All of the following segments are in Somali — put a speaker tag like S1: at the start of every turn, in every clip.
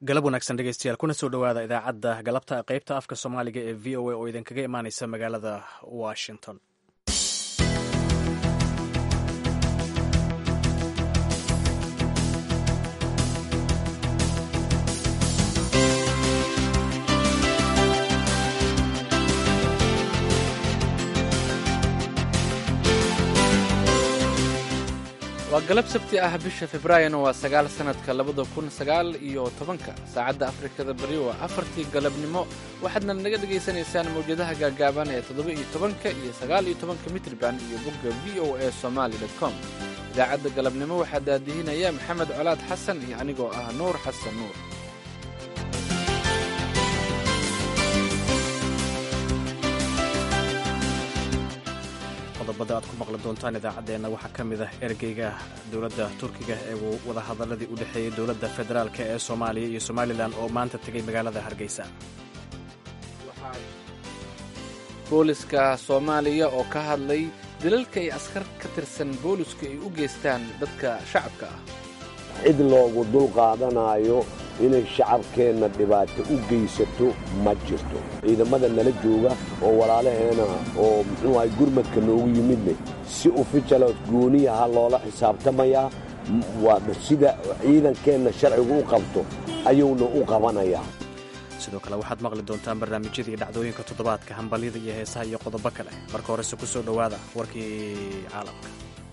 S1: galab wanaagsan dhegeystayaal kuna soo dhowaada idaacadda galabta qaybta afka soomaaliga ee v o a oo idinkaga imaaneysa magaalada washington
S2: waa galab sabti ah bisha februaarina waa sagaal sannadka labada kun sagaal iyo tobanka saacadda afrikada bari waa afartii galabnimo waxaadna naga dhegaysanaysaan mawjadaha gaagaaban ee toddoba iyo tobanka iyo sagaal iyo tobanka mitrban iyo bogga v o a somaali dot com idaacadda galabnimo waxaa daadihinaya maxamed colaad xasan iyo anigoo ah nuur xasan nuur
S1: qodobada aad ku maqli doontaan idaacaddeenna waxaa ka mid ah ergeyga dowladda turkiga ee wadahadaladii u dhexeeyey dowladda federaalk ee soomaaliya iyo somalilan oo maanta tegey magaalada hargeysa
S2: booliska soomaaliya oo ka hadlay dilalka ay askar ka tirsan boolisku ay u geystaan dadka shacabka ah
S3: cid loogu dulqaadanaayo inay shacabkeenna dhibaato u geysato ma jirto ciidamada nala jooga oo walaalaheena oo muxuu ahay gurmadka noogu yimidne si ufijalood gooniyaha loola xisaabtamayaa sida ciidankeenna sharcigu u qabto ayuuna u qabanayaa
S1: sidoo kale waxaad maqli doontaan barnaamijyada iyo dhacdooyinka toddobaadka hambalyada iyo heesaha iyo qodobo kale marka horese ku soo dhowaada warkii caalamka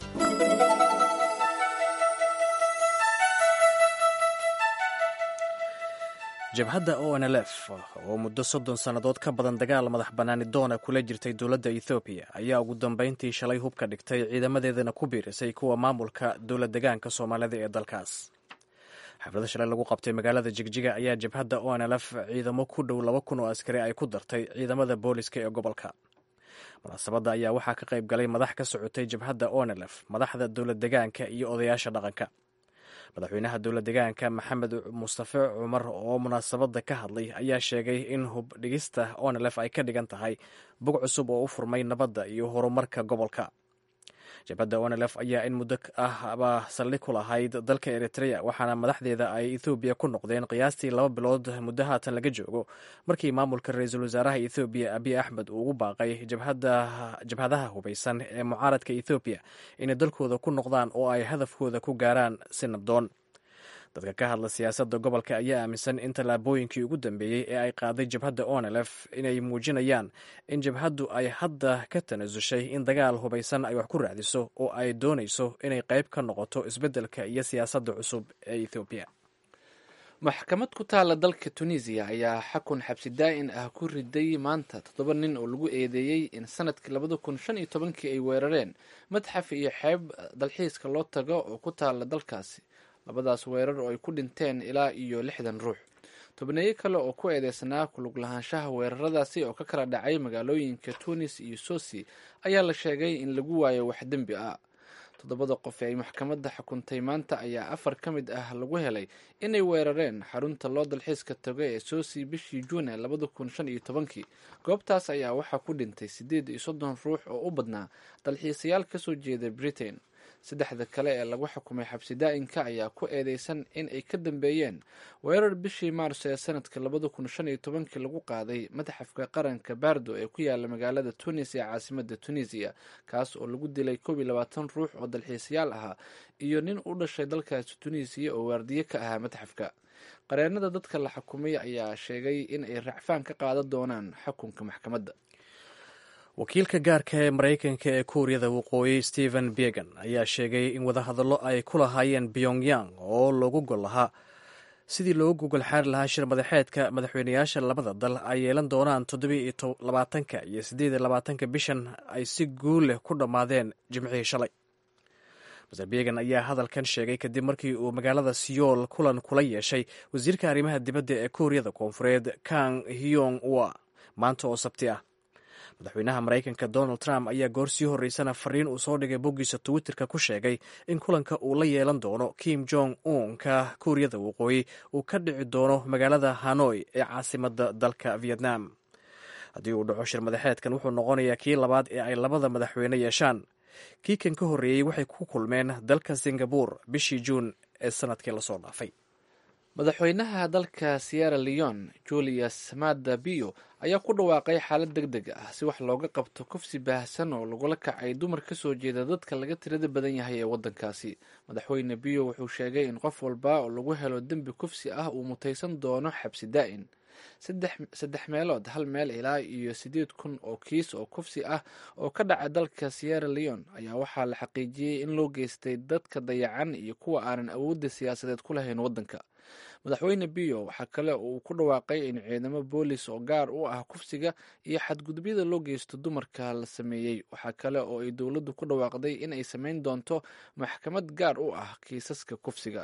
S1: jabhadda o n l f oo muddo soddon sannadood ka badan dagaal madax bannaani doona kula jirtay dowladda ethoobiya ayaa ugu dambayntii shalay hubka dhigtay ciidamadeedana ku biirisay kuwa maamulka dowla degaanka soomaalida ee dalkaas xaflada shalay lagu qabtay magaalada jigjiga ayaa jabhadda o n l f ciidamo ku dhow laba kun oo askari ay ku dartay ciidamada booliska ee gobolka munaasabadda ayaa waxaa ka qayb galay madax ka socotay jabhadda o n l f madaxda dowla degaanka iyo odayaasha dhaqanka madaxweynaha dowla degaanka maxamed mustafe cumar oo munaasabadda ka hadlay ayaa sheegay in hub dhigista onlf ay ka dhigan tahay bog cusub oo u furmay nabadda iyo horumarka gobolka jabhadda onlf ayaa in muddo ahba saldhig ku lahayd dalka eritrea waxaana madaxdeeda ay ethoobiya ku noqdeen qiyaastii laba bilood muddo haatan laga joogo markii maamulka ra-iisul wasaaraha ethoobiya abiy axmed uu ugu baaqay jabhadaha hubaysan ee mucaaradka ethoobiya inay dalkooda ku noqdaan oo ay hadafkooda ku gaaraan si nabdoon dadka ka hadla siyaasadda gobolka ayaa aaminsan in tallaabooyinkii ugu dambeeyey ee ay qaaday jabhadda onlf inay muujinayaan in jabhaddu ay hadda ka tanasushay in dagaal hubaysan ay wax ku raacdiso oo ay doonayso inay qayb ka noqoto isbeddelka iyo siyaasadda cusub ee ethoobiya
S2: maxkamad ku taalla dalka tunisiya ayaa xakun xabsi daa'in ah ku riday maanta toddoba nin oo lagu eedeeyey in sanadkii labada kun shan iyo tobankii ay weerareen madxaf iyo xeeb dalxiiska loo tago oo ku taalla dalkaasi labadaas weerar oo ay ku dhinteen ilaa iyo lixdan ruux tobneeyo kale oo ku eedeysnaa kulug lahaanshaha weeraradaasi oo ka kala dhacay magaalooyinka tunis iyo sosi ayaa la sheegay in lagu waayo wax dembi ah toddobada qof ee ay maxkamadda xukuntay maanta ayaa afar ka mid ah lagu helay inay weerareen xarunta loo dalxiiska tago ee sosi bishii juune labada kun shan iyo tobankii goobtaas ayaa waxaa ku dhintay siddeed iyo soddon ruux oo u badnaa dalxiisayaal kasoo jeeda britain saddexda kale ee lagu xukumay xabsi daa'inka ayaa ku eedeysan in ay ka dambeeyeen weerar bishii maarso ee sanadka labada kun shan iyo tobankii lagu qaaday madaxafka qaranka baardo ee ku yaala magaalada tunis ee caasimada tunisiya kaas oo lagu dilay koob iyo labaatan ruux oo dalxiisayaal ahaa iyo nin u dhashay dalkaasi tunisiya oo waardiye ka ahaa madaxafka qareenada dadka la xukumay ayaa sheegay in ay racfaan ka qaadan doonaan xukunka maxkamadda
S1: wakiilka gaarka ee maraykanka ee kuuriyada waqooyi stephen began ayaa sheegay in wadahadallo ay ku lahaayeen pyongyang oo loogu gol lahaa sidii loogu gogol xaari lahaa shir madaxeedka madaxweynayaasha labada dal ay yeelan doonaan toddobiiyo labaatanka iyo siddeed iyo labaatanka bishan ay si guul leh ku dhammaadeen jimcihii shalay maser began ayaa hadalkan sheegay kadib markii uu magaalada siyool kulan kula yeeshay wasiirka arrimaha dibadda ee kuuriyada koonfureed kang hyong wa maanta oo sabti ah madaxweynaha maraykanka donald trump ayaa goor sii horreysana fariin uu soo dhigay boggiisa twitterka ku sheegay in kulanka uu la yeelan doono kim jong unka kuuriyada waqooyi uu ka dhici doono magaalada hanoi ee caasimadda dalka vietnam haddii uu dhaco shir madaxeedkan wuxuu noqonayaa kii labaad ee ay labada madaxweyne yeeshaan kii kan ka horreeyey waxay ku kulmeen dalka singabur bishii juun ee sanadkii lasoo dhaafay
S2: madaxweynaha dalka sierra leon julius mada bio ayaa ku dhawaaqay xaalad deg deg ah si wax looga qabto kufsi baahsan oo lagula kacay dumar ka soo jeeda dadka laga tirada badan yahay ee waddankaasi madaxweyne bio wuxuu sheegay in qof walba oo lagu helo dembi kufsi ah uu mutaysan doono xabsi daa'in saddex meelood hal meel ilaa iyo siddeed kun oo kiis oo kufsi ah oo ka dhaca dalka sierra leon ayaa waxaa la xaqiijiyey in loo geystay dadka dayacan iyo kuwa aanan awoodda siyaasadeed ku lahayn waddanka madaxweyne bio waxaa kale oo uu ku dhawaaqay in ciidamo boolis oo gaar u ah kufsiga iyo xadgudubyada loo geysto dumarka la sameeyey waxaa kale oo ay dowladdu ku dhawaaqday in ay sameyn doonto maxkamad gaar u ah kiisaska kufsiga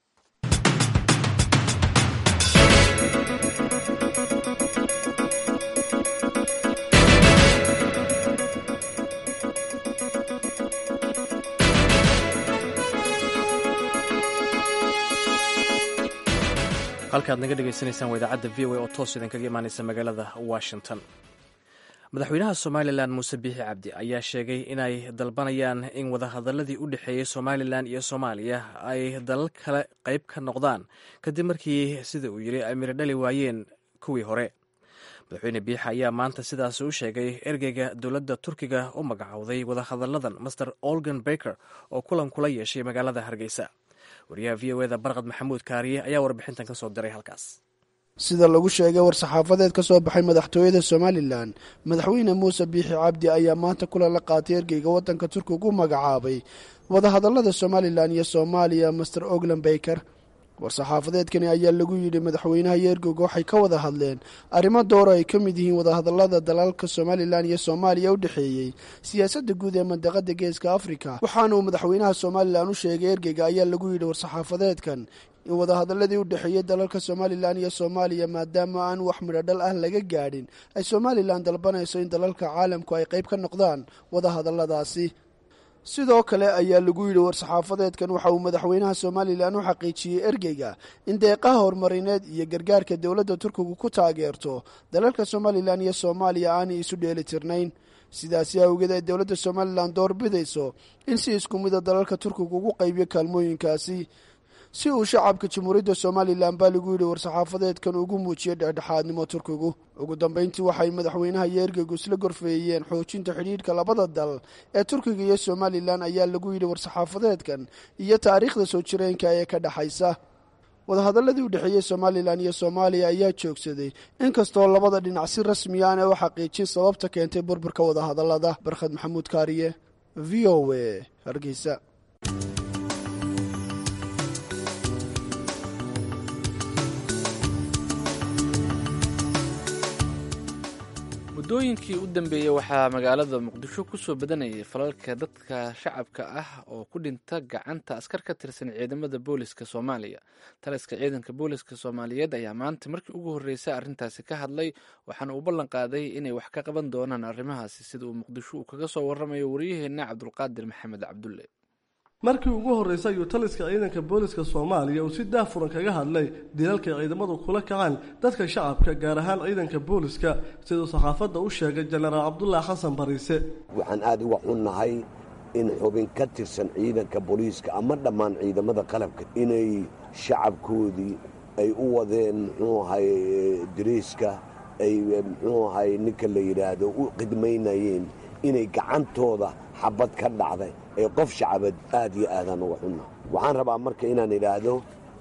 S1: halkaad naga dhegaysanaysaan waa idaacadda v o a oo toos idinkaga imaanaysa magaalada washington madaxweynaha somalilan muuse biixi cabdi ayaa sheegay inay dalbanayaan in wadahadaladii u dhexeeyey somalilan iyo soomaaliya ay dalal kale qayb ka noqdaan kadib markii sida uu yidhi ay miro dhali waayeen kuwii hore madaxweyne biixi ayaa maanta sidaas u sheegay ergeyga dowladda turkiga u magacowday wadahadalladan master olgan baker oo kulan kula yeeshay magaalada hargeysa wariyaha v o eda barqad maxamuud kaariye ayaa warbixintan ka soo diray halkaas
S4: sida lagu sheegay war-saxaafadeed ka soo baxay madaxtooyada somalilan madaxweyne muuse biixi cabdi ayaa maanta kulan la qaatay ergeyga waddanka turkiga u magacaabay wadahadallada somalilan iyo soomaaliya master oglan baker war-saxaafadeedkani ayaa lagu yidhi madaxweynaha iyo ergeyga waxay ka wada hadleen arrimo dooro ay ka mid yihiin wadahadallada dalalka somalilan iyo soomaaliya u dhexeeyey siyaasadda guud ee mandaqada geeska afrika waxaana uu madaxweynaha somalilan u sheegay ergeyga ayaa lagu yidhi war-saxaafadeedkan in wadahadaladii u dhexeeyey dalalka somalilan iyo soomaaliya maadaama aan wax midho dhal ah laga gaadhin ay somalilan dalbanayso in dalalka caalamku ay qayb ka noqdaan wadahadalladaasi sidoo kale ayaa lagu yidhi war-saxaafadeedkan waxa uu madaxweynaha somalilan u xaqiijiyey ergeyga in deeqaha horumarineed iyo gargaarka dowladda turkigu ku taageerto dalalka somalilan iyo soomaaliya aanay isu dheeli tirnayn sidaasi awgeed ay dowladda somalilan doorbidayso in si isku mida dalalka turkiga ugu qaybiyo kaalmooyinkaasi si uu shacabka jamhuuriyadda somalilan baa lagu yidhi war-saxaafadeedkan ugu muujiyey dhexdhexaadnimo turkigu ugu dambeyntii waxay madaxweynaha iyo ergeygu isla gorfeeyeen xoojinta xidhiidhka labada dal ee turkiga iyo somalilan ayaa lagu yidhi war-saxaafadeedkan iyo taariikhda soo jireenka ee ka dhexaysa wadahadaladii u dhexeeyey somalilan iyo soomaaliya ayaa joogsaday inkastoo labada dhinac si rasmi aan ee u xaqiijin sababta keentay burburka wadahadallada barkhad maxamuud kaariye v o a hargeysa
S2: muddooyinkii u dambeeyey waxaa magaalada muqdisho kusoo badanayay falalka dadka shacabka ah oo ku dhinta gacanta askar ka tirsan ciidamada booliska soomaaliya taliska ciidanka booliska soomaaliyeed ayaa maanta markii ugu horreysay arrintaasi ka hadlay waxaana uu ballan qaaday inay wax ka qaban doonaan arrimahaasi sida uu muqdisho uu kaga soo warramayo waryaheena cabdulqaadir maxamed cabdulle
S5: markii ugu horreysay ayuu taliska ciidanka booliska soomaaliya uu si daafuran kaga hadlay dilalkay ciidamadu kula kacaan dadka shacabka gaar ahaan ciidanka booliska siduu saxaafadda u sheegay jenaraal cabdulaahi xasan bariise
S3: waxaan aad uga xunnahay in xubin ka tirsan ciidanka booliiska ama dhammaan ciidamada qalabka inay shacabkoodii ay u wadeen muxuu ahay dariiska ay muxuu ahay ninka la yidhaahdo u khidmaynayeen inay gacantooda xabad ka dhacday ee qof shacabad aad iyo aadaan uga xunna waxaan rabaa marka inaan idhaahdo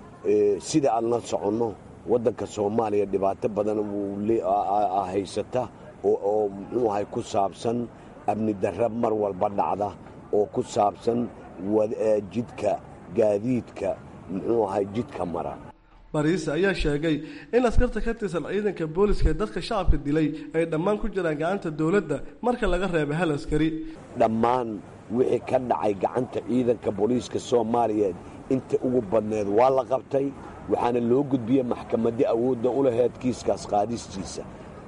S3: sida aan la soconno waddanka soomaaliya dhibaato badan haysata oo muxuu ahay ku saabsan amni darra mar walba dhacda oo ku saabsan jidka gaadiidka muxuu ahay jidka mara
S5: bariise ayaa sheegay in askarta ka tirsan ciidanka booliska ee dadka shacabka dilay ay dhammaan ku jiraan gacanta dowladda marka laga reebay hal askari
S3: dhammaan wixii ka dhacay gacanta ciidanka booliiska soomaaliyeed inta ugu badneed waa la qabtay waxaana loo gudbiyey maxkamadii awoodda u laheyd kiiskaas qaadistiisa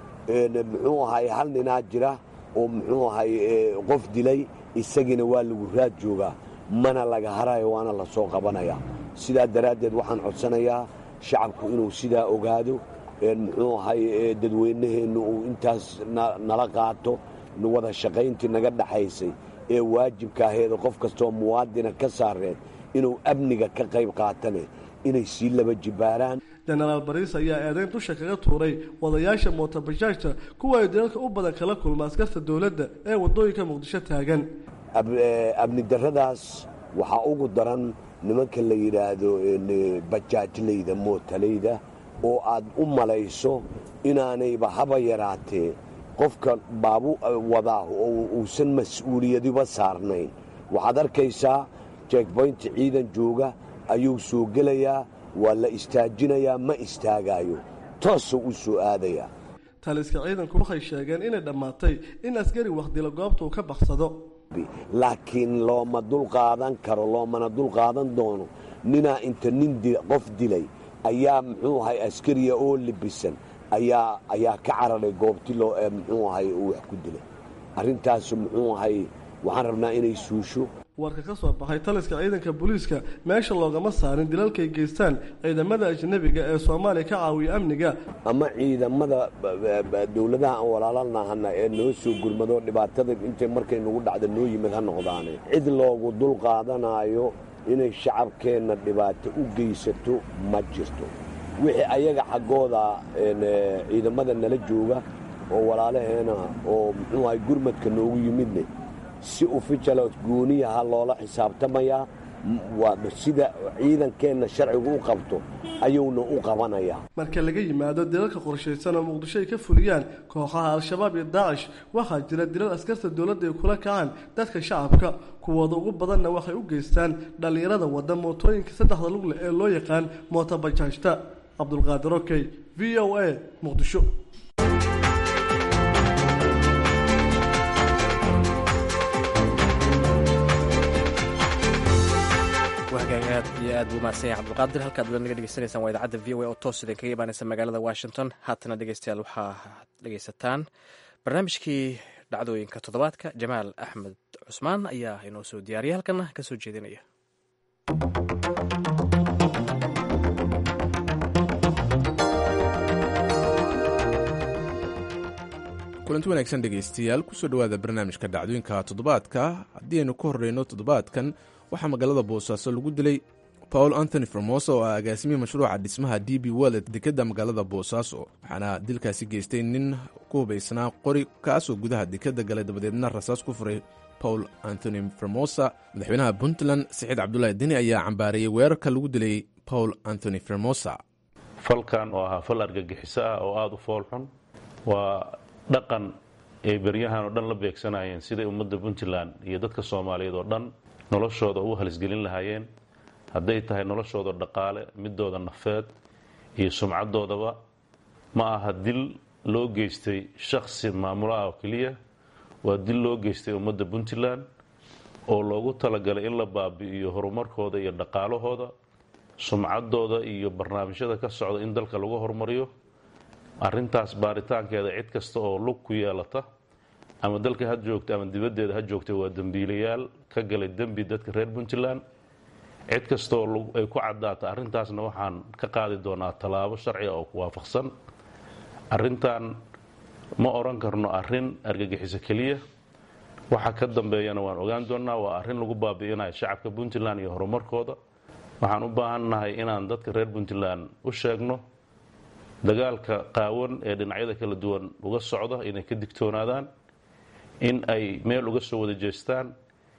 S3: muxuu ahay hal ninaa jira oo muxuu ahay qof dilay isagiina waa lagu raad joogaa mana laga harayo waana la soo qabanaya sidaa daraaddeed waxaan codsanayaa shacabku inuu sidaa ogaado muxuu ahay dadweynaheennu uu intaas nala qaato wada shaqayntii naga dhaxaysay ee waajibka aheeda qof kastoo muwaadina ka saareed inuu amniga ka qayb qaatane inay sii laba jibaaraan
S5: jenaraal bariis ayaa eedeyn dusha kaga tuuray wadayaasha mootobajaajta kuwa ay dalalka u badan kala kulma askarta dowladda ee waddooyinka muqdisho taagan
S3: abni darradaas waxaa ugu daran nimanka la yidhaahdo bajaajlayda mootalayda oo aad u malayso inaanayba haba yaraatee qofka baabu wadaa oo uusan mas-uuliyadiba saarnayn waxaad arkaysaa jekboynta ciidan jooga ayuu soo gelayaa waa la istaajinayaa ma istaagaayo toosuu u soo aadayaa
S5: taliska ciidanku waxay sheegeen inay dhammaatay in askari wakhdila goobta uu ka baksado
S3: laakiin looma dulqaadan karo loomana dulqaadan doono ninaa inta nin qof dilay ayaa muxuu ahay askariya oo libisan ayaa ayaa ka cararay goobti loo muxuu ahay uu wax ku dilay arrintaasu muxuu ahay waxaan rabnaa inay suusho
S5: warka ka soo baxay taliska ciidanka booliiska meesha loogama saarin dilalkay geystaan ciidamada ajnabiga ee soomaaliya ka caawiya amniga
S3: ama ciidamada dowladaha aan walaalanahana ee noo soo gurmado dhibaatada intay markay nagu dhacda noo yimid ha noqdaane cid loogu dul qaadanaayo inay shacabkeenna dhibaato u geysato ma jirto wixii ayaga xaggooda ciidamada nala jooga oo walaalaheena oo muxuu ahay gurmadka noogu yimidne si ufijalood gooniyaha loola xisaabtamayaa sida ciidankeenna sharcigu u qabto ayuuna u qabanayaa
S5: marka laga yimaado dilalka qorshaysan oo muqdisho ay ka fuliyaan kooxaha al-shabaab iyo daacish waxaa jira dilal askarta dowladda ay kula kacaan dadka shacabka kuwooda ugu badanna waxay u geystaan dhallinyarada wadda mootooyinka saddexda lugle ee loo yaqaan mootobajaajta cabdulqaadir okey v o a muqdisho
S1: aad iyo aad buu mahadsan yahay cabdulqaadir halkaad wada naga dhegeysanaysaan waa idaacadda v o a oo toos idin kaga imaanaysa magaalada washington haatana dhegeystayaal waxaa dhegeysataan barnaamijkii dhacdooyinka toddobaadka jamaal axmed cusmaan ayaa inoo soo diyaariyay halkana ka soo jeedinaya
S6: kulanti wanaagsan dhegaystayaal kusoo dhowaada barnaamijka dhacdooyinka toddobaadka haddii aynu ka horreyno toddobaadkan waxaa magaalada boosaaso lagu dilay paul anthony formosa oo ah agaasimihii mashruuca dhismaha d b wellet dekedda magaalada boosaaso waxaana dilkaasi geystay nin ku hubaysnaa qori kaasoo gudaha dekedda galay dabadeedna rasaas ku furay paul anthony formosa madaxweynaha puntland saciid cabdulaahi deni ayaa cambaareeyey weerarka lagu dilay paul anthony formosa
S7: falkan oo ahaa fal argagixiso ah oo aada u foolxun waa dhaqan ay beryahan oo dhan la beegsanayeen siday ummadda puntland iyo dadka soomaaliyeed oo dhan noloshooda ugu halisgelin lahaayeen hadday tahay noloshooda dhaqaale midooda nafeed iyo sumcadoodaba ma aha dil loo geystay shakhsi maamulo ah oo keliya waa dil loo geystay ummadda puntland oo loogu talagalay in la baabi'iyo horumarkooda iyo dhaqaalahooda sumcadooda iyo barnaamijyada ka socda in dalka lagu horumariyo arintaas baaritaankeeda cid kasta oo lug ku yeelata ama dalka ha joogta ama dibaddeeda ha joogta waa dembiilayaal ka galay dembi dadka reer puntland cid kastaoo ay ku caddaata arrintaasna waxaan ka qaadi doonaa tallaabo sharciga oo ku waafaqsan arrintan ma odhan karno arrin argagixiso keliya waxa ka dambeeyana waan ogaan doonnaa waa arrin lagu baabi'inayo shacabka puntland iyo horumarkooda waxaan u baahannahay inaan dadka reer puntland u sheegno dagaalka qaawan ee dhinacyada kala duwan uga socda inay ka digtoonaadaan in ay meel uga soo wada jeestaan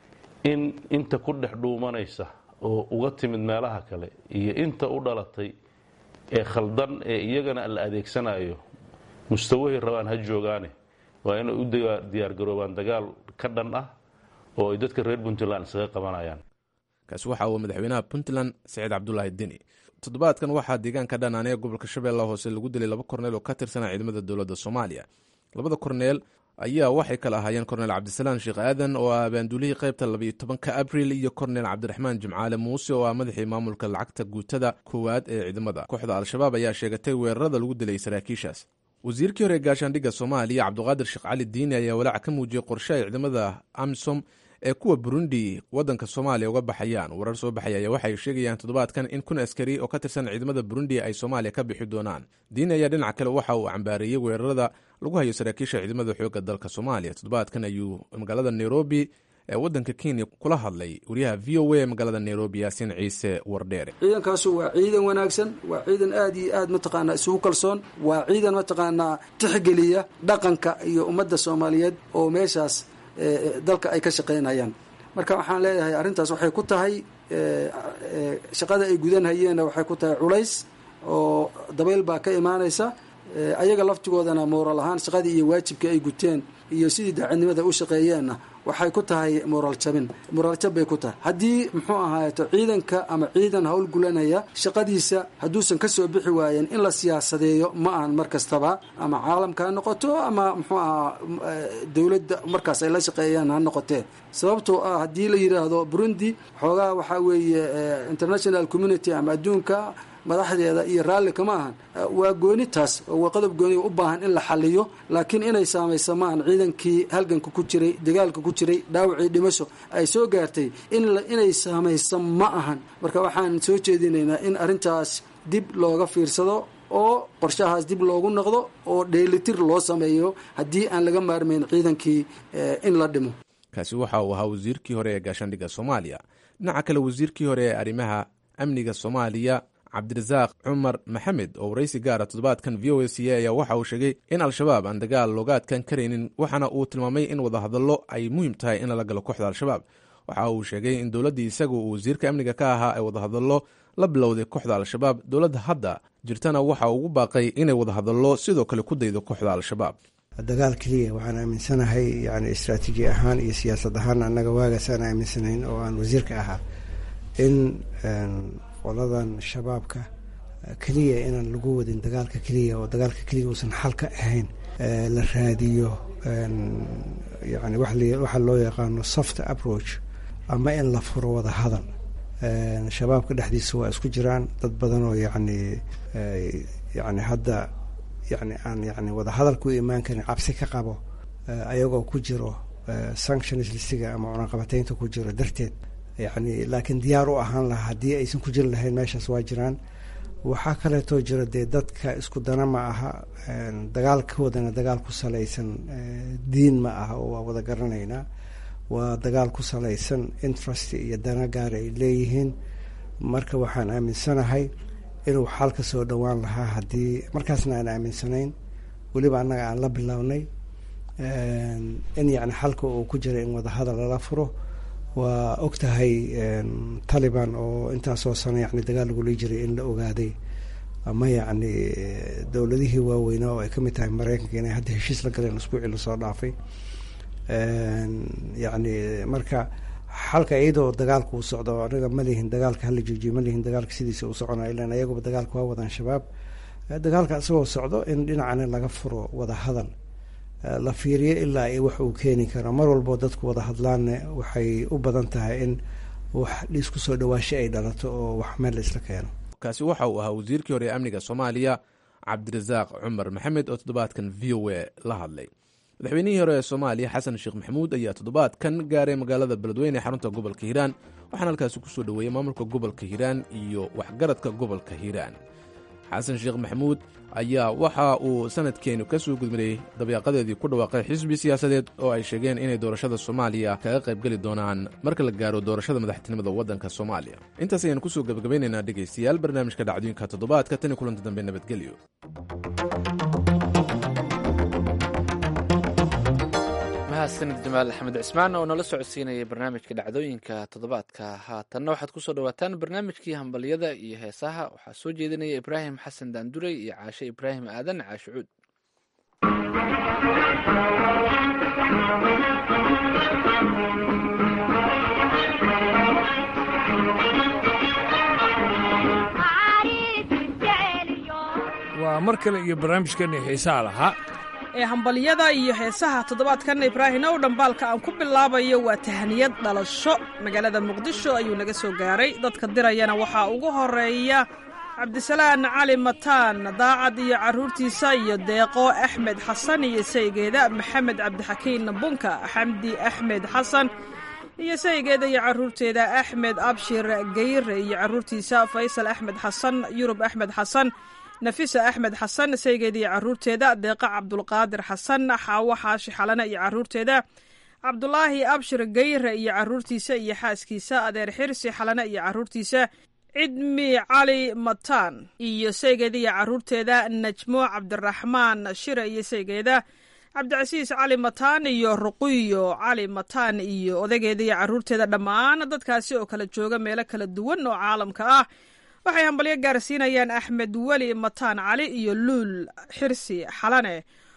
S7: in inta ku dhex dhuumanaysa oo uga timid meelaha kale iyo inta u dhalatay ee khaldan ee iyagana la adeegsanayo mustawahay rabaan ha joogaane waa inay u diyaargaroobaan dagaal ka dhan ah oo ay dadka reer puntland isaga qabanayaan
S6: kaasi waxa uu madaxweynaha puntland saciid cabdulaahi deni toddobaadkan waxaa deegaanka dhanaanee gobolka shabeellaha hoose lagu dilay laba korneel oo ka tirsanaa ciidamada dowladda soomaaliya labada korneel ayaa waxay kala ahaayeen korneel cabdisalaan sheekh aadan oo ah abaanduulihii qaybta labayo tobanka abril iyo korneel cabdiraxmaan jimcaale muuse oo ah madaxii maamulka lacagta guutada koowaad ee ciidamada kooxda al-shabaab ayaa sheegatay weerarada lagu dilay saraakiishaas wasiirkii hore gaashaandhigga soomaaliya cabduqaadir sheekh cali diini ayaa walaac ka muujiyey qorshe ay ciidamada amisom ee kuwa burundi waddanka soomaaliya uga baxayaan warar soo baxaya ayaa waxay sheegayaan toddobaadkan in kun askari oo ka tirsan ciidamada burundi ay soomaaliya ka bixi doonaan diini ayaa dhinaca kale waxa uu cambaareeyey weerarada lagu hayo saraakiisha ciidamada xoogga dalka soomaaliya toddobaadkan ayuu magaalada nairobi ee waddanka kenya kula hadlay wariyaha v o a magaalada nairobi yaasiin ciise wardheere
S8: ciidankaasu waa ciidan wanaagsan waa ciidan aad iyo aad mataqaanaa isugu kalsoon waa ciidan mataqaanaa tixgeliya dhaqanka iyo ummadda soomaaliyeed oo meeshaas dalka ay ka shaqaynayaan marka waxaan leeyahay arrintaas waxay ku tahay shaqada ay gudanhayeenna waxay ku tahay culays oo dabayl baa ka imaanaysa ayaga laftigoodana mooral ahaan shaqadii iyo waajibkii ay guteen iyo sidii daacadnimada u shaqeeyeenna waxay ku tahay moraal jabin moraal jab bay ku tahay haddii muxuu ahaayeto ciidanka ama ciidan hawl gulanaya shaqadiisa hadduusan ka soo bixi waayeen in la siyaasadeeyo ma ahan mar kastaba ama caalamka ha noqoto ama muxuu ahaa dowladda markaas ay la shaqeeyaan ha noqotee sababtoo ah haddii la yidhaahdo burundi xoogaa waxaa weeye international community ama adduunka madaxdeeda iyo raalli kama ahan waa gooni taas waa qodob gooniga u baahan in la xaliyo laakiin inay saamayso maahan ciidankii halganka ku jiray dagaalka ku jiray dhaawacii dhimasho ay soo gaartay inay saamayso ma ahan marka waxaan soo jeedinaynaa in arrintaas dib looga fiirsado oo qorshahaas dib loogu noqdo oo dheelitir loo sameeyo haddii aan laga maarmayn ciidankii in la dhimo
S6: kaasi waxa uu ahaa wasiirkii hore ee gaashaandhigga soomaaliya dhinaca kale wasiirkii hore ee arrimaha amniga soomaaliya cabdirasaaq cumar maxamed oo waraysi gaara toddobaadkan v o a c a ayaa waxa uu sheegay in al-shabaab aan dagaal looga adkaan karaynin waxaana uu tilmaamay in wadahadallo ay muhiim tahay in lala galo kooxda al-shabaab waxa uu sheegay in dowladdii isagu uu wasiirka amniga ka ahaa ay wadahadallo la bilowday kooxda al-shabaab dowladda hadda jirtana waxa ugu baaqay inay wadahadallo sidoo kale ku daydo kooxda al-shabaab
S9: dagaal keliya waxaan aaminsanahay yani istraatiiji ahaan iyo siyaasad ahaan annaga waagaas aan aaminsanayn oo aan wasiirka ahaa in qoladan shabaabka keliya inaan lagu wadin dagaalka keliya oo dagaalka keliya uusan xal ka ahayn la raadiyo yani waxa loo yaqaano soft approach ama in la furo wada hadal shabaabka dhexdiisa waa isku jiraan dad badan oo yani yani hadda yani aan yani wada hadal ku imaan karin cabsi ka qabo ayagoo ku jiro sanctions listiga ama cunaqabateynta ku jiro darteed yani laakiin diyaar u ahaan lahaa haddii aysan ku jiri lahayn meeshaas waa jiraan waxaa kaleetoo jira dee dadka isku dana ma aha dagaalkoodana dagaal ku salaysan diin ma aha oo waa wada garanaynaa waa dagaal ku salaysan interest iyo dana gaar ay leeyihiin marka waxaan aaminsanahay inuu xal ka soo dhowaan lahaa haddii markaasna aan aaminsanayn weliba annaga aan la bilownay in yani xalka uu ku jira in wadahadal lala furo waa og tahay taliban oo intaasoo sano yani dagaal lagula jiray in la ogaaday ama yacni dowladihii waaweynaa oo ay ka mid tahay maraykanka inay hadda heshiis la galeen usbuucii lasoo dhaafay yacni marka xalka iyadoo dagaalka uu socdo anaga ma lihin dagaalka hala joojiyo ma lihin dagaalka sidiisa uu soconaa ilan ayaguba dagaalka waa wadaan shabaab dagaalka isagoo socdo in dhinacana laga furo wada hadal la fiiriyo ilaa ay wax uu keeni karo mar walboo dadku wada hadlaanne waxay u badan tahay in wax dhiisku soo dhawaasho ay dhalato oo wax meel la isla keeno
S6: kaasi waxa uu ahaa wasiirkii hore ee amniga soomaaliya cabdirasaaq cumar maxamed oo toddobaadkan v o a la hadlay madaxweynihii hore ee soomaaliya xasan sheekh maxamuud ayaa toddobaadkan gaaray magaalada beledweyne ee xarunta gobolka hiiraan waxaana halkaasi kusoo dhoweeyey maamulka gobolka hiiraan iyo waxgaradka gobolka hiiraan xasan sheekh maxamuud ayaa waxa uu sanadkeenu ka soo gudmarayey dabeeqadeedii ku dhawaaqay xisbi siyaasadeed oo ay sheegeen inay doorashada soomaaliya kaga qaybgeli doonaan marka la gaaro doorashada madaxtinimada waddanka soomaaliya intaas ayaan kusoo gebagabaynaynaa dhegaystayaal barnaamijka dhacdooyinka toddobaadka tan iyo kulanta dambe nabadgelyo
S2: mahadsanid jamaal axmed cismaan oo nala socodsiinayay barnaamijka dhacdooyinka toddobaadka haatanna waxaad kusoo dhawaataan barnaamijkii hambalyada iyo heesaha waxaa soo jeedinaya ibraahim xasan daandurey iyo caashe ibraahim aadan caashe cuud
S10: waa mar kale iyo barnaamijkeenna xiisaha lahaa
S11: ee hambalyada iyo heesaha toddobaadkan ibraahim ow dhambaalka aan ku bilaabayo waa tahaniyad dhalasho magaalada muqdisho ayuu naga soo gaaray dadka dirayana waxaa ugu horeeya cabdisalaan cali mataan daacad iyo carruurtiisa iyo deeqo axmed xasan iyo saygeeda maxamed cabdixakiin bunka xamdi axmed xasan iyo saygeeda iyo carruurteeda axmed abshir geyre iyo carruurtiisa faysal axmed xasan yurub axmed xasan nafisa axmed xasan saygeeda iyo carruurteeda deeqa cabdulqaadir xasan xaawo xaashi xalane iyo carruurteeda cabdulaahi abshir gayre iyo caruurtiisa iyo xaaskiisa adeer xirsi xalane iyo caruurtiisa cidmi cali mataan iyo saygeeda iyo caruurteeda najmo cabdiraxmaan shire iyo saygeeda cabdicasiis cali mataan iyo ruqiyo cali mataan iyo odageeda iyo caruurteeda dhammaan dadkaasi oo kala jooga meelo kala duwan oo caalamka ah waxay hambalyo gaarsiinayaan axmed weli mataan cali iyo luul xirsi xalane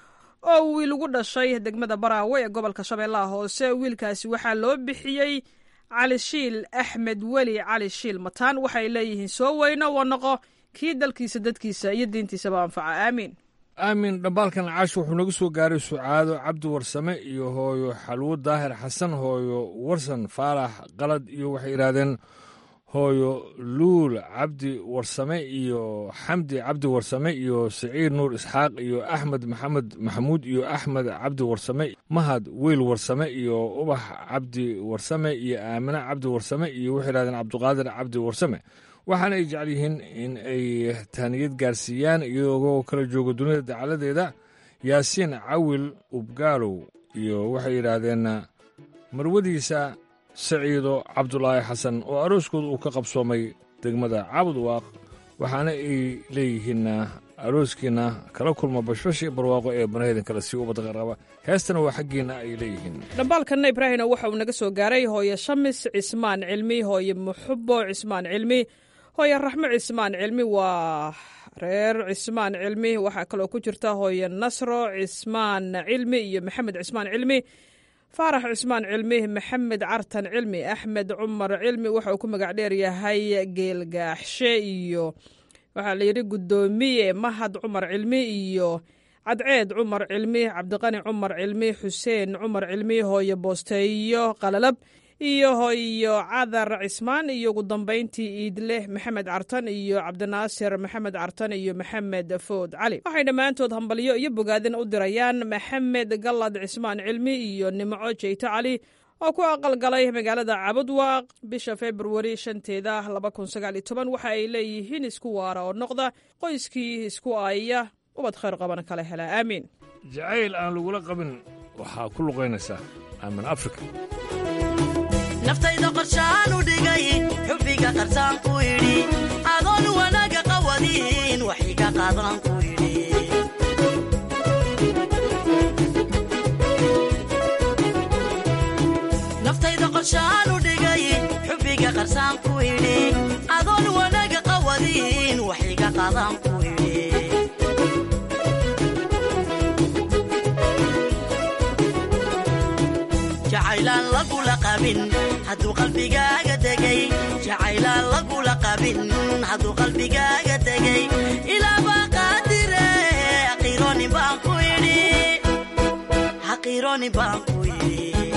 S11: oo wiil ugu dhashay degmada baraawe ee gobolka shabeellaha hoose wiilkaasi waxaa loo bixiyey cali shiil axmed weli cali shiil mataan waxay leeyihiin soo weyno waa noqo kii dalkiisa dadkiisa iyo diintiisaba anfaca aamiin
S10: aamin dhambaalkan caash wuxuu naga soo gaaray sucaado cabdi warsame iyo hooyo xalwo daahir xasan hooyo warsan faalax qalad iyo waxay yidhaahdeen hooyo luul cabdi warsame iyo xamdi cabdi warsame iyo siciid nuur isxaaq iyo axmed maxamed maxamuud iyo axmed cabdi warsame mahad weyl warsame iyo ubax cabdi warsame iyo aamine cabdi warsame iyo waxay yidhahdeen cabdiqaadir cabdi warsame waxaana ay jecel yihiin in ay taaniyad gaarsiiyaan iyagoo kala jooga dunida dacaladeeda yaasiin cawil ubgaalow iyo waxay yidhaahdeen marwadiisa saciido cabdulaahi xasan oo arooskooda uu ka qabsoomay degmada cabudwaaq waxaana ay leeyihiin arooskiina kala kulma bashbashi barwaaqo ee banaheydan kale sii ubadda qarqaba heestana waa xaggiinna ay leeyihiin
S11: dhambaalkanna ibraahino waxa uu naga soo gaaray hooye shamis cismaan cilmi hooye muxubo cismaan cilmi hooye raxmo cismaan cilmi waa reer cismaan cilmi waxaa kaloo ku jirta hooye nasro cismaan cilmi iyo maxamed cismaan cilmi faarax cismaan cilmi maxamed cartan cilmi axmed cumar cilmi waxa uu ku magac dheer yahay geelgaaxshe iyo waxaa layidhi guddoomiye mahad cumar cilmi iyo cadceed cumar cilmi cabdiqani cumar cilmi xuseen cumar cilmi hooye boosteeyo qalalab iyo hooyo cadar cismaan iyo ugu dambayntii iidleh maxamed cartan iyo cabdinaasir maxamed cartan iyo maxamed food cali waxay dhammaantood hambalyo iyo bogaadin u dirayaan maxamed gallad cismaan cilmi iyo nimco jeyto cali oo ku aqalgalay magaalada cabudwaaq bisha februari shanteeda waxa ay leeyihiin isku waara oo noqda qoyskii isku aaya ubad khayr qabana kala hela aamiin
S10: jacayl aan lagula qabin waxaa ku luqaynaysaa aamin afrika
S12: naftayda qorshaan u dhigay xubbiga qarsaan ku idhi adoon wanaaga qawadin waxiga qaadan ku idhi naftayda qorshaan u dhigay xubbiga qarsaan ku idhi adoon wanaaga qawadin waxiga qaadan ku idhi jacaylaan lagula qabin hadduu qalbigaaga degay jacaylaan lagula qabin hadduu qalbigaaga degay ilaabaa qaadire haqiiroonin baan ku idhi haqiiroonin baan ku idhi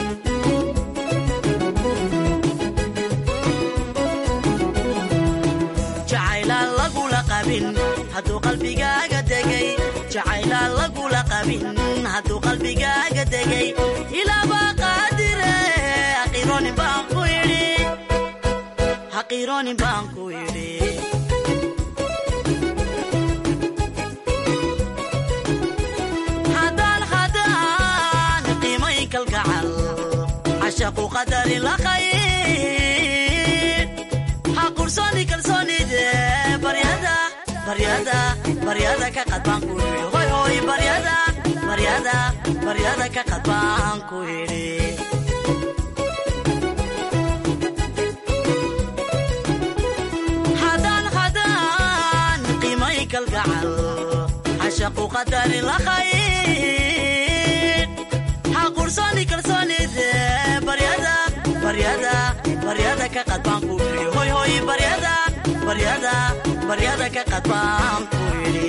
S12: jacaylaan lagula qabin hadduu qalbigaaga degay jacaylaan lagula qabin hadduu qalbigaaga degay ilaabaa qaadire haqiiroonin baan ku idhi haqiiroonin baan ku idhi haddaan haddaan qiimay kalgacal cashaqu qadarin la qayb ha qursoni kalsoonide baryada baryada baryada ka qadbaan ku idhi hoy hoy baryada baryada baryada ka qadbaan ku idhi haddaan haddaan qiimay kalgacal cashaqu qadarin la qayb ha qursoni kalsoonide baryada baryada baryada ka qadbaan ku idhi hoy hoy baryada baryada baryada ka qadbaan ku idhi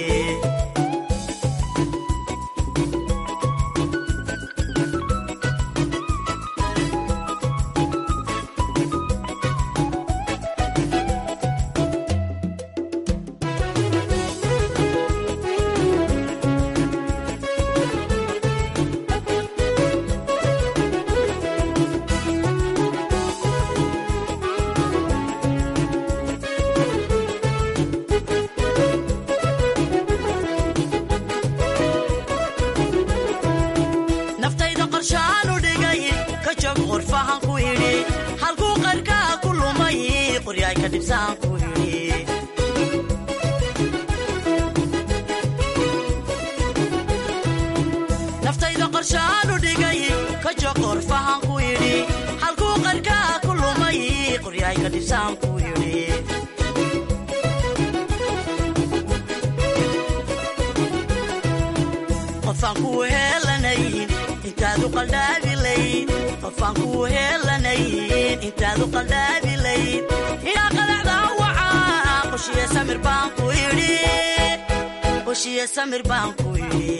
S12: qoryayka dhibsaan ku yidhi naftayda qorshaanu dhigay ka joqor fahan ku yidhi halkuu qarkaa ku lumay qoryayka dhibsaan ku yidhi qofaan kuu heelanayn intaadu qaldhaabilayd qofaan kuu heelanayn intaadu qaldhaabilayd inaa qalacdaa wacaa qoshiye samir baan ku yidhi qoshiye samir baan ku yidhi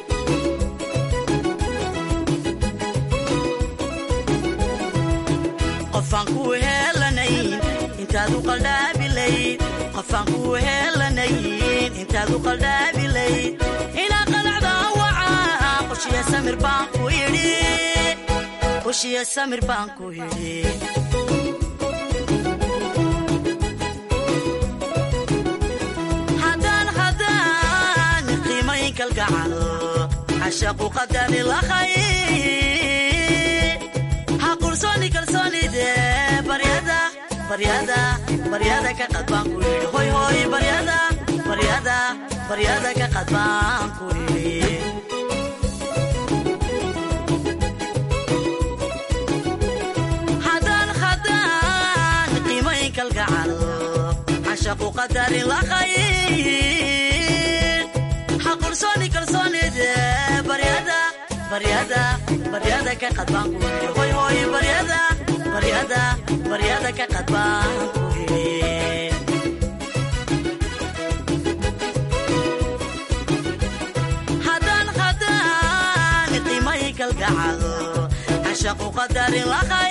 S12: qofaan kuu heelanayn intaadu qaldhaabilayd qofaan kuu heelanayn intaadu qaldhaabilayd inaa qalacdaa wacaa qoshiye samir baan ku yidhi qoshiye samir baan ku yidhi haddaan haddaan qiimayn kalgacal cashaqu qadani lakhay ha qursooni kalsoonide baryada baryada baryada ka qad baan ku yidhi hoy hoy baryada baryada baryada ka qad baan ku yidhi haddaan haddaan qiimayn kalgacal cashaqu qadarin lakhayn ha qursooni kalsoonide baryada baryada baryada ka qad baan ku yidhi hoy hoy baryada baryada baryada ka qad baan ku yidhi haddaan haddaan qiimay kalgacal cashaqu qadarin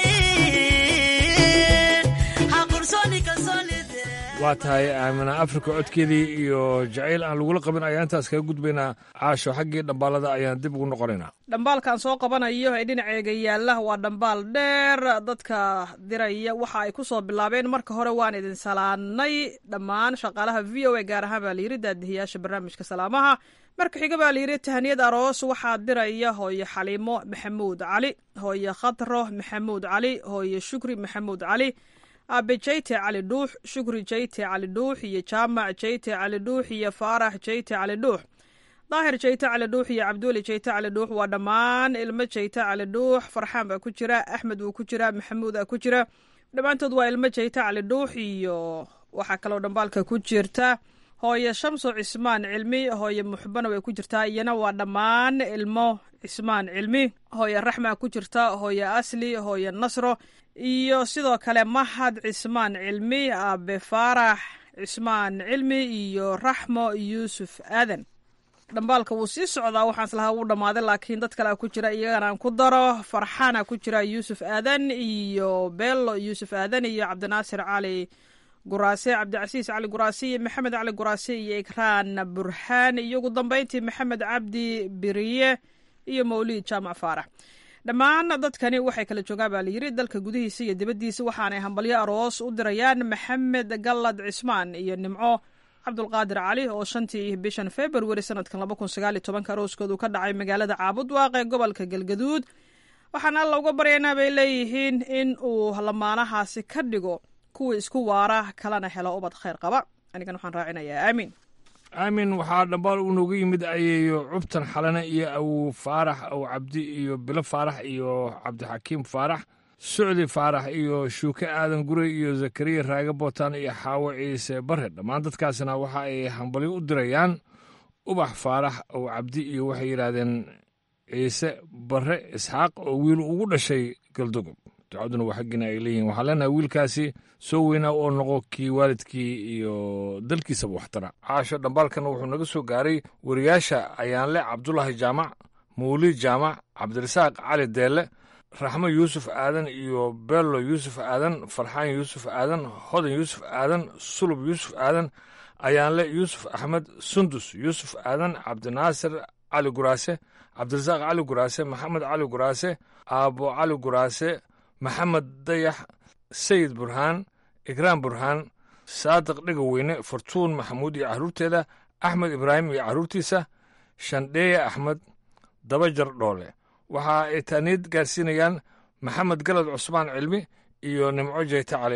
S12: lakhayn ha qursooni kalsoonide
S10: waa tahay aamina afrika codkeedii iyo jacayl aan lagula qabin ayaan intaas kaga gudbaynaa caasho xaggii dhambaalada ayaan dib ugu noqonaynaa
S11: dhambaalkan soo qabanayo ee dhinaceega yaalla waa dhambaal dheer dadka diraya waxa ay ku soo bilaabeen marka hore waan idin salaanay dhammaan shaqaalaha v o a gaar ahaan baa layidhi daadihiyaasha barnaamijka salaamaha marka xiga baa layidhi tahaniyad aroos waxaa diraya hooye xaliimo maxamuud cali hooye khatro maxamuud cali hooye shukri maxamuud cali aabe jayte cali dhuux shukri jayte cali dhuux iyo jaamac jayte cali dhuux iyo faarax jayte cali dhuux daahir jayte cali dhuux iyo cabduuli jayte cali dhuux waa dhammaan ilmo jayte cali dhuux farxaan baa ku jira axmed wuu ku jira maxamuud aa ku jira dhammaantood waa ilmo jayte cali dhuux iyo waxaa kaloo dhambaalka ku jirta hooye shamso cismaan cilmi hooye muxbana way ku jirtaa iyana waa dhammaan ilmo cismaan cilmi hooye raxmaa ku jirta hooye asli hooye nasro iyo sidoo kale mahad cismaan cilmi aabe faarax cismaan cilmi iyo raxmo yuusuf aadan dhambaalka wuu sii socdaa waxaan islahaa wuu dhammaaday laakiin dad kalea ku jira iyagana aan ku daro farxaana ku jira yuusuf aadan iyo bello yuusuf aadan iyo cabdinaasir cali guraase cabdicasiis cali guraase iyo maxamed cali guraase iyo ikraan burhaan iyo ugu dambeyntii maxamed cabdi biriye iyo mawliid jaamac faarax dhammaan dadkani waxay kala joogaan baa layidhi dalka gudihiisa iyo dibaddiisa waxaanay hambalyo aroos u dirayaan maxamed gallad cismaan iyo nimco cabdulqaadir cali oo shantii bishan februari sanadkan laba kun sagaal iyo tobanka arooskoodu ka dhacay magaalada caabudwaaq ee gobolka galgaduud waxaan alla uga baryaynaa bay leeyihiin in uu lamaanahaasi ka dhigo kuwa isku waara kalena helo ubad khayr qaba anigan waxaan raacinayaa aamiin
S10: aamin waxaa dhambaal uu nooga yimid ayeeyo cubtan xalane iyo awow faarax aw cabdi iyo bilo faarax iyo cabdixakiim faarax sucdi faarax iyo shuuke aadan gurey iyo zakariya raage bootaan iyo xaawo ciise bare dhammaan dadkaasna waxa ay hambalyo u dirayaan ubax faarax aw cabdi iyo waxay yidhaahdeen ciise bare isxaaq oo wiil ugu dhashay galdogob ducaduna waa xaggiina ay leeyihin waxaan leenahay wiilkaasi soo weynaa oo noqo kii waalidkii iyo dalkiisaba waxtara caasho dhambaalkan wuxuu naga soo gaaray wariyaasha ayaanle cabdulaahi jaamac mawliid jaamac cabdirasaaq cali deelle raxmo yuusuf aadan iyo bello yuusuf aadan farxaan yuusuf aadan hodan yuusuf aadan sulub yuusuf aadan ayaanle yuusuf axmed sundus yuusuf aadan cabdinaasir cali guraase cabdirasaaq cali guraase maxamed cali guraase aabo cali guraase maxamed dayax sayid burhaan ikraam burhaan saadiq dhegaweyne fartuun maxamuud iyo carruurteeda axmed ibraahim iyo carruurtiisa shandheeye axmed dabajar dhoole waxa ay taaniyad gaarsiinayaan maxamed galad cusmaan cilmi iyo nimco jeyte cali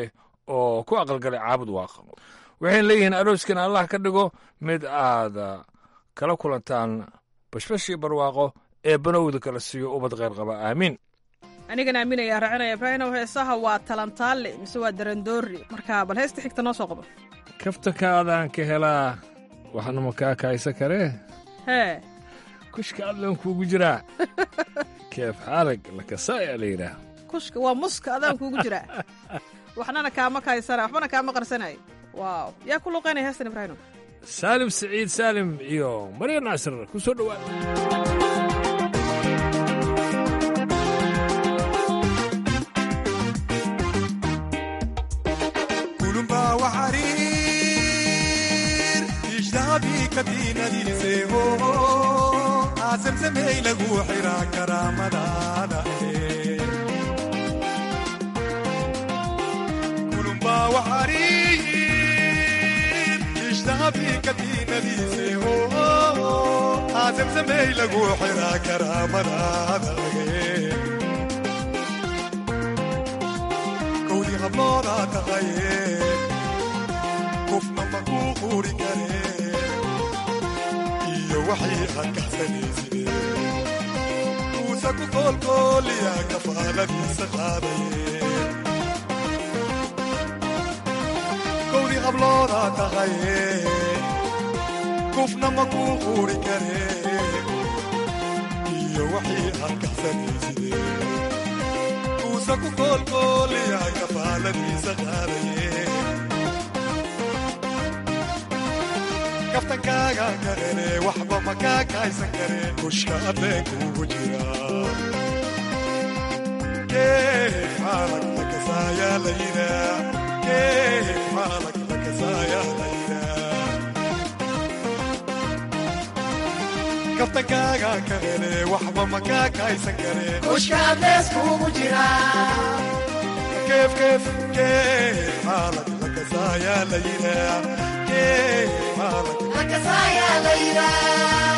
S10: oo ku aqalgalay caabud waaqa waxayna leeyihiin arooskan allah ka dhigo mid aad kala kulantaan bashbashii barwaaqo ee banowda kala siiyo ubad kheyr qaba aamiin
S11: anigana aaminaya raacinaya ibraahimow heesaha waa talantaale mise waa darandoori marka bal heesta xigta noo soo qabo
S10: kaftakaadaan ka helaa waxna ma kaa kaaysa karee
S11: hee
S10: kushka adlan kuugu jiraa keef xaalag lakasaaya la yidhaah
S11: kushka waa muska adaan kuugu jiraa waxnana kaama kaysana waxbana kaama qarsanay waaw yaa ku luuqaynaya heestan ibraahimow
S10: saalim siciid saalim iyo marya naasir ku soo dhowaada
S13: kadinadiiseho aasamsamey lagu xiraa karaamadaada kulumba waxariir ishtahabi kadinadiiseho aasamsamey lagu xiraa karaamadaada kowdii hablooda taqaye kufna maku quri kare waxay aad kaxsanayside uusa ku koolkooliya kafaaladiisa qaadaye kowdii hablooda tahaye kufna ma kuu quuri kare iyo waxay aad kaxsanayside uusa ku koolkooliya kafaaladiisa qaadaye kaftankaaga karene waxba ma kaa kaaysan kareen kushka adleenkuugu jira keef xaalag lakasaayaa la yidhaa keef xaalag lakasaayaa la yidhaa kaftankaaga karene waxba ma kaa kaaysan kareen
S14: kushka adleeskuugu jira
S13: keef keef keef xaalag lakasaayaa la yidhaa keef xaalag
S14: lakasaayaa la yidhaa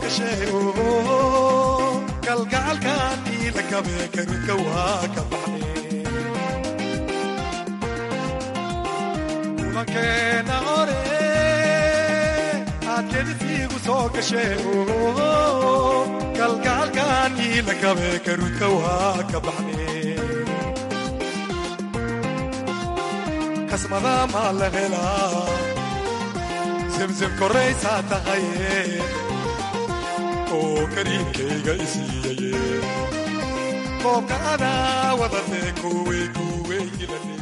S13: gasheeno kalgacalkan iila kabe karunka waa ka baxne kulankeena hore aad kedisiigu soo gasheeno kalgacalkan iila kabe karunka waa ka baxne kasmada maa la helaa zemzem koraysaa tahaye oo kariimkayga isiiyaye koobka adaa wadatee kuwey kuweygilane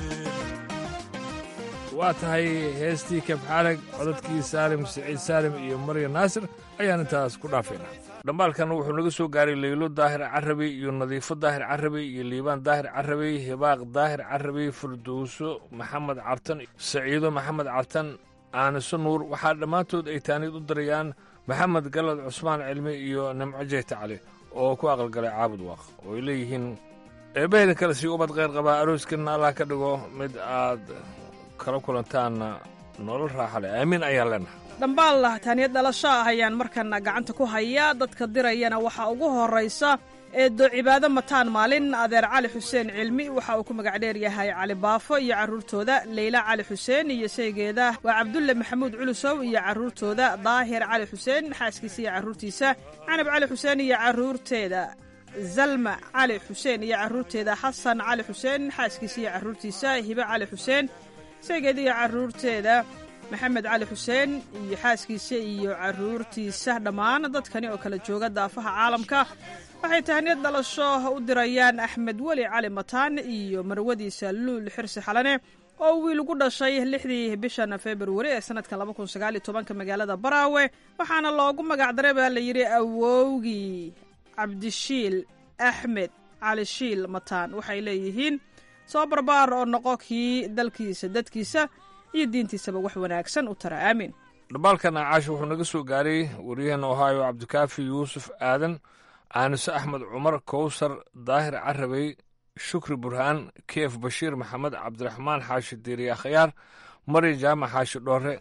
S10: waa tahay heestii kabxaalag codadkii saalim siciid saalim iyo marya naasir ayaan intaas ku dhaafaynaa dhambaalkan wuxuu naga soo gaaray leylo daahir carabi iyo nadiifo daahir carabi iyo liibaan daahir carabi hibaaq daahir carabi furdowso maxamed cartan saciido maxamed cartan aaniso nuur waxaa dhammaantood ay taaniid u darayaan maxamed galad cusmaan cilmi iyo nimco jeyta cali oo ku aqalgalay caabud waaq oo ay leeyihiin eebbahaydan kale sii ubad qayr qabaa arooskanna allah ka dhigo mid aad kala kulantaanna nolol raaxa leh aamiin ayaan leenahay
S11: dhambaal taaniyad dhalasho ah ayaan markana gacanta ku hayaa dadka dirayana waxaa ugu horraysa eedo cibaado mataan maalin adeer cali xuseen cilmi waxa uu ku magac dheer yahay cali baafo iyo carruurtooda leyla cali xuseen iyo saygeeda waa cabdulle maxamuud culusow iyo carruurtooda daahir cali xuseen xaaskiisa iyo carruurtiisa canab cali xuseen iyo carruurteeda zalma cali xuseen iyo carruurteeda xasan cali xuseen xaaskiisa iyo carruurtiisa hibe cali xuseen saygeeda iyo carruurteeda maxamed cali xuseen iyo xaaskiisa iyo carruurtiisa dhammaan dadkani oo kala jooga daafaha caalamka waxay tahniyad dhalasho u dirayaan axmed weli cali mataan iyo marwadiisa luul xirsi xalane oo wiil ugu dhashay lixdii bishan februari ee sanadka labakunsagaalitobanka magaalada baraawe waxaana loogu magacdaray baa la yidhi awowgii cabdishiil axmed cali shiil mataan waxay leeyihiin soo barbaar oo noqo kii dalkiisa dadkiisa iyo diintiisaba wax wanaagsan u tara aamin
S10: dhambaalkan caasha wuxuu naga soo gaaray waryaheena ohaayo cabdikaafi yuusuf aadan aanise axmed cumar kowsar daahir carabey shukri burhaan keef bashiir maxamed cabdiraxmaan xaashi diiriya khayaar mari jaamac xaashi dhoore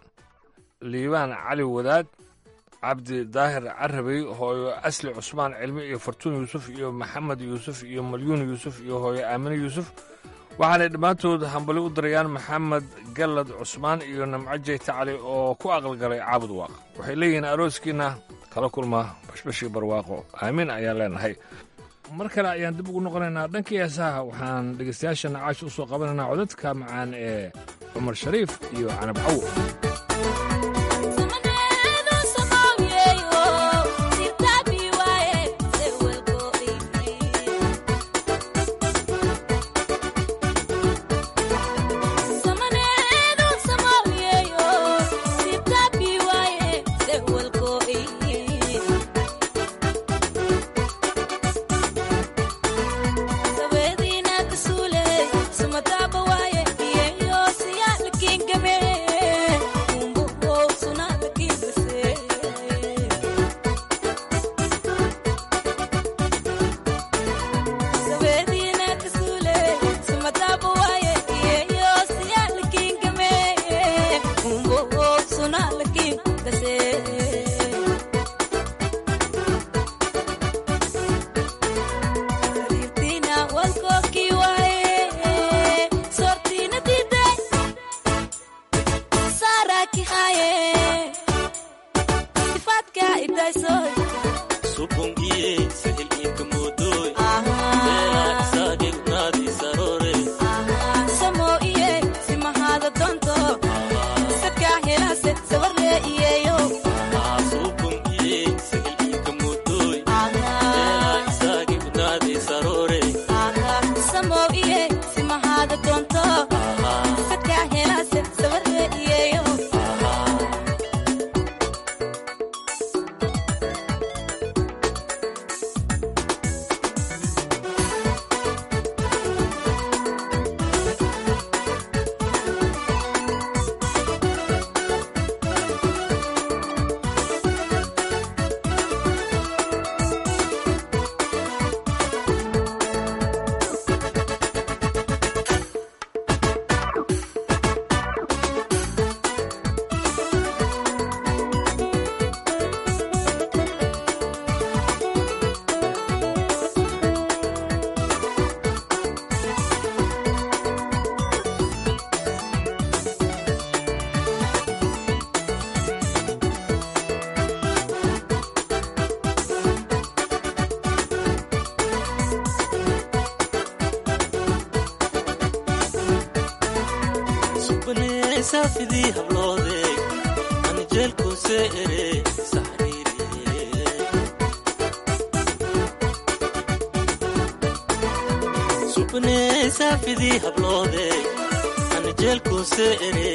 S10: liibaan cali wadaad cabdi daahir carabey hooyo asli cusmaan cilmi iyo fartuun yuusuf iyo maxamed yuusuf iyo malyuun yuusuf iyo hooyo aamine yuusuf waxaanay dhammaantood hambali u dirayaan maxamed gallad cusmaan iyo namco jeyta cali oo ku aqalgalay caabud waaq waxay leeyihiin arooskiinna kala kulma bashbashii barwaaqo aamiin ayaan leenahay mar kale ayaan dib ugu noqonaynaa dhankii heesaha waxaan dhegaystayaashana caash u soo qabanaynaa codadka macaan ee cumar shariif iyo canab cawo
S15: saafidii habloode anjeelkuse ere subne saafidii habloode anjeelkuse ere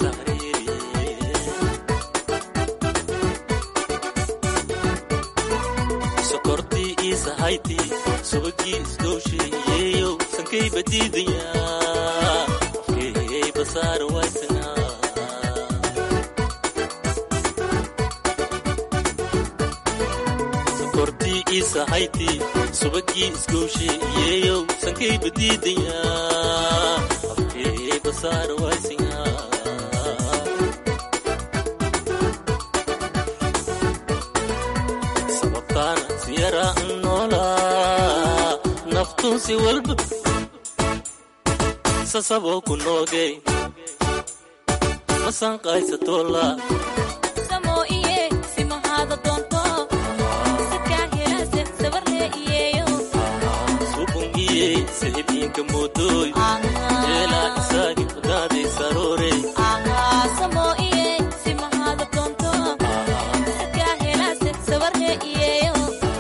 S15: sokortii iisahayti subagii isgowsheeyeeyow sankay badiidaya afkeeyey basaara waysana sokortii iisahayti subagii isgowsheeyeeyow sankay badiidaya afkeeyey basaara waysana sababtaana siyara noolaa naftuunsi walba sasaboo ku noogay masanqaysatoola
S16: Samo iye, simahada doonto. Sadkaa helase, sabarle iyeyo.
S15: subungiye sihibinka moodooy jeelaa isaagi fadaaday saroore
S16: Ah, samo iye, simahada doonto. Sadkaa helase, sabarle iyeyo.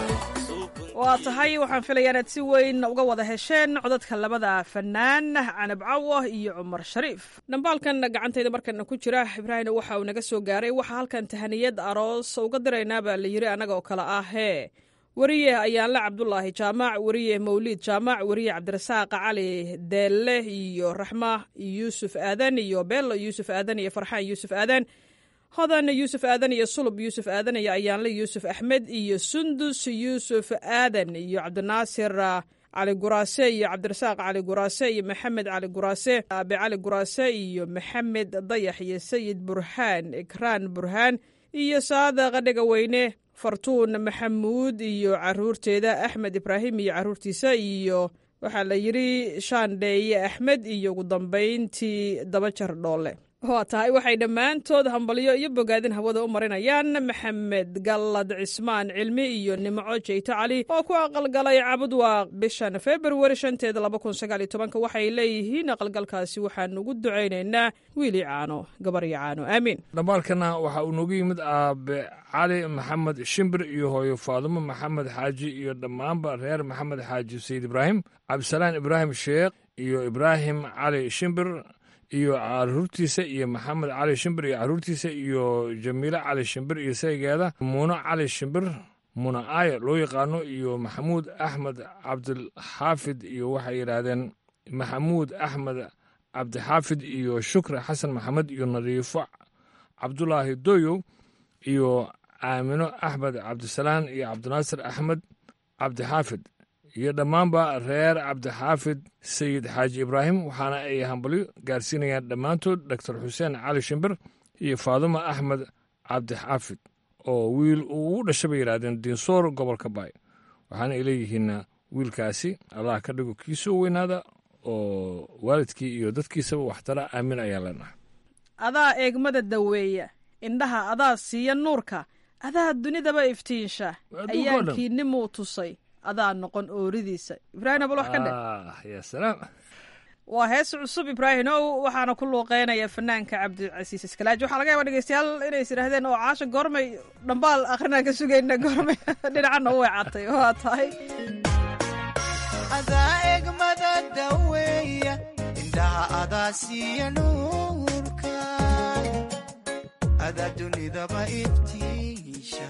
S11: waa tahay waxaan filayaa inaad si weyn uga wada hesheen codadka labada fanaan canab cawo iyo cumar shariif dhambaalkan gacantayda markana ku jira ibraahim waxa uu naga soo gaaray waxaa halkan tahaniyad aroos uga diraynaa baa la yiri annaga oo kale ah hee weriye ayaanle cabdulaahi jaamac weriye mawliid jaamac weriye cabdirasaaq cali deelle iyo raxma yuusuf aadan iyo beelo yuusuf aadan iyo farxaan yuusuf aadan hodan yuusuf aadan iyo sulub yuusuf aadan iyo ayaanle yuusuf axmed iyo sundus yuusuf aadan iyo cabdinaasir cali guraase iyo cabdirasaaq cali guraase iyo maxamed cali guraase aabe cali guraase iyo maxamed dayax iyo sayid burhaan ikraan burhaan iyo saadaqa dhegaweyne fartuun maxamuud iyo caruurteeda axmed ibraahim iyo caruurtiisa iyo waxaa la yidhi shaandheeye axmed iyo ugu dambayntii dabajar dhoole waa tahay waxay dhammaantood hambalyo iyo bogaadin hawada u marinayaan maxamed gallad cismaan cilmi iyo nimco jeyto cali oo ku aqalgalay cabudwaaq bishan februari shanteeda laba kun sagaal iyo tobanka waxay leeyihiin aqalgalkaasi waxaan ugu ducaynaynaa wiili caano gabaryo caano aamiin
S10: dhambaalkana waxaa uu noogu yimid aabe cali maxamed shimbir iyo hooyo faadumo maxamed xaaji iyo dhammaanba reer maxamed xaaji sayid ibraahim cabdisalaan ibraahim sheekh iyo ibraahim cali shimbir iyo caruurtiisa iyo maxamed cali shimbir iyo caruurtiisa iyo jamiile cali shimbir iyo saygeeda muuno cali shimbir muuna aayo loo yaqaano iyo maxamuud axmed cabdilxaafid iyo waxay yidhaahdeen maxamuud axmed cabdixaafid iyo shukri xasan maxamed iyo nadiifo cabdulaahi doyow iyo aamino axmed cabdisalaan iyo cabdinaasir axmed cabdixaafid iyo dhammaanba reer cabdixaafid sayid xaaji ibraahim waxaana ay hambalyo gaarsiinayaan dhammaantood doctor xuseen cali shimbir iyo faadumo axmed cabdixaafid oo wiil uu ugu dhashay bay yidhahdeen diinsoor gobolka baay waxaana ay leeyihiin wiilkaasi allah ka dhigo kiisoo weynaada oo waalidkii iyo dadkiisaba waxtara aamin ayaa leenahay
S11: adaa eegmada daweeya indhaha adaa siiya nuurka adaa dunidaba iftiinsha
S10: Adduunka oo dhan.
S11: ayaankiinimuu tusay adaa noqon ooridiisa ibraahim abal wax ka dhe
S10: Ah, ya salaam
S11: waa hees cusub ibraahim ow waxaana ku luuqeynaya fanaanka cabdicasiis iskalaaji waxaa laga yaaba dhegeystayaal inay is idhaahdeen oo caasha goormay dhambaal akhrinaan ka sugayna goormay dhinacana u weecatay waa tahay
S14: adaa egmada daweeya indhaha adaa siiya nuurka adaa dunidaba iftiisha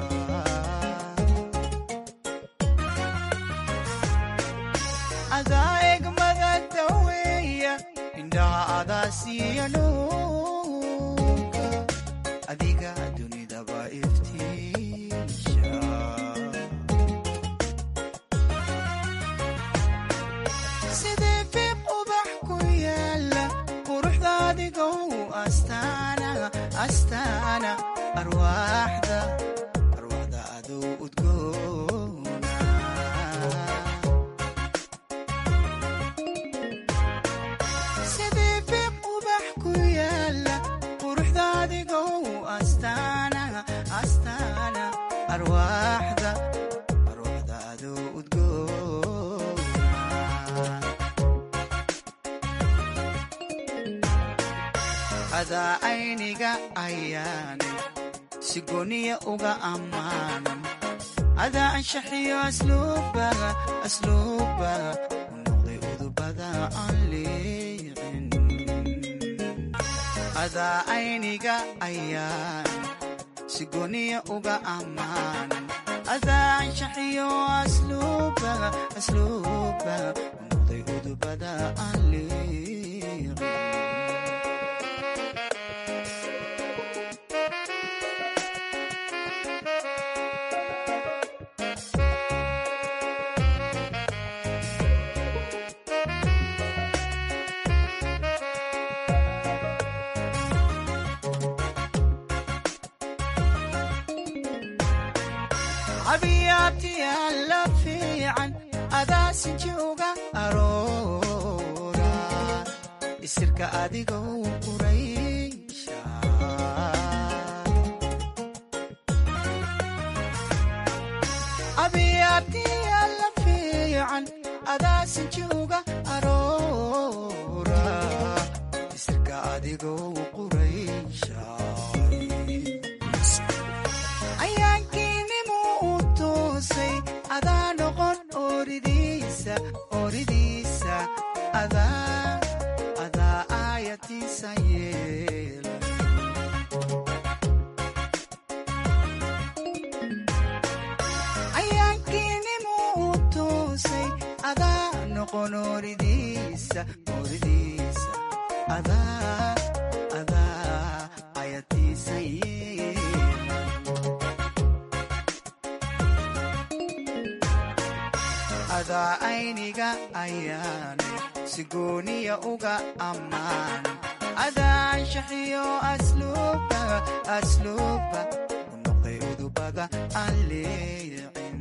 S14: adaa egmada daweeya indhaha adaa siiya nuurka adiga dunidaba iftiisha sidee fiiq ubax ku yaala quruxda adigow astaana astaana arwaaxda arwaaxda aduu udgoona sidee fiiq ubax ku yaala quruxda adigow astaana astaana arwaaxda arwaaxda aduu udgoona adaa ayniga ayaanay si gooniya uga ammaanan adaa anshaxiyo asluubaga asluubaga u noqday udubada aan liicin adaa ayniga ayaan si gooniya uga ammaanan adaa anshaxiyo asluubaga asluubaga u noqday udubada aan liicin cabiyaabtiyaa la fiican adaa sinji uga aroora isirka adigou quraysha cabiyaabtiyaa la fiican adaa sinji uga aroora isirka adigou quraysha ayaankiinimu u toosay adaa noqon oridiisa oridiisa adaa adaa aayatiisa yeela ayaankiinimu u toosay adaa noqon oridiisa oridiisa adaa adaa aayatiisa yeela adaa ayniga ayaanay si gooniya uga ammaan adaa anshaxiyo asluubaga asluuba u noqday udubada aan leecin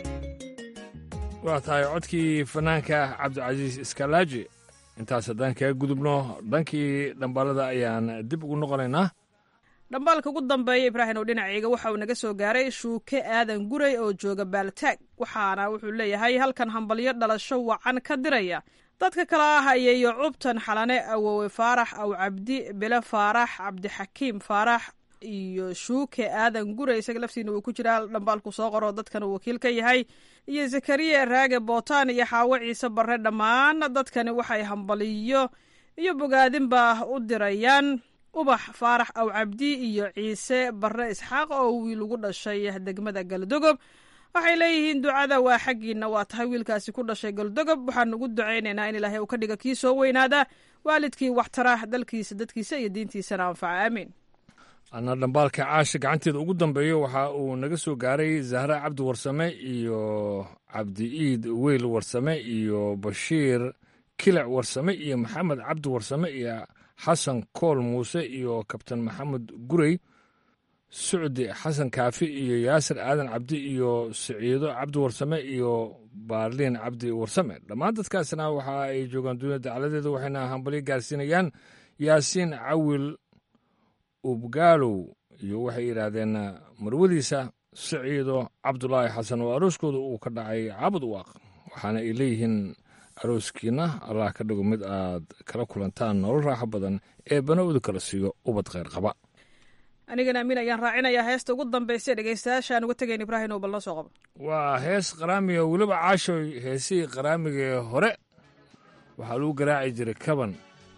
S10: waa tahay codkii fanaanka cabdicasiis iskalaaji intaas haddaan kaga gudubno dhankii dhambaalada ayaan dib ugu noqonaynaa
S11: dhambaalka ugu dambeeya ibraahim oo dhinacayga waxa uu naga soo gaaray shuuke aadan guray oo jooga baaltaag waxaana wuxuu leeyahay halkan hambalyo dhalasho wacan ka diraya dadka kale ah ayeeyo cubtan xalane awowe faarax aw cabdi bile faarax cabdixakiim faarax iyo shuuke aadan guray isaga laftiina uu ku jiraa dhambaalku soo qoro dadkan uu wakiil ka yahay iyo zakariya raage bootaan iyo xaawo ciise barre dhammaan dadkani waxay hambaliyo iyo bogaadinba u dirayaan ubax faarax aw cabdi iyo ciise barre isxaaq oo wiil ugu dhashay degmada galdogob waxay leeyihiin ducada waa xaggiina waa tahay wiilkaasi ku dhashay galdogob waxaan ugu ducaynaynaa in ilaahay uu ka dhiga kii soo weynaada waalidkii waxtara dalkiisa dadkiisa iyo diintiisana anfaca aamiin
S10: anna dhambaalka caasha gacanteeda ugu dambeeyo waxa uu naga soo gaaray zahra cabdi warsame iyo cabdi iid weyl warsame iyo bashiir kilac warsame iyo maxamed cabdi warsame iyo xasan kool muuse iyo kabtan maxamed gurey sucdi xasan kaafi iyo yaasir aadan cabdi iyo siciido cabdi warsame iyo baarliin cabdi warsame dhammaan dadkaasna waxa ay joogaan duunya dacaladeeda waxayna hambalyo gaarsiinayaan yaasiin cawil ubgaalow iyo waxay yidhaahdeen marwadiisa siciido cabdulaahi xasan oo arooskooda uu ka dhacay caabud uwaaq waxaana ay leeyihiin arooskiina allah ka dhigo mid aad kala kulantaan nolol raaxo badan ee banowda kala siiyo ubad kheyr qaba
S11: anigana amiin ayaan raacinayaa heesta ugu dambaysa dhegeystayaashaan uga tegayn ibraahim oo bal noo soo qabo
S10: waa hees qaraamiga weliba caashoy heesihii qaraamigee hore waxaa lagu garaaci jiray kaban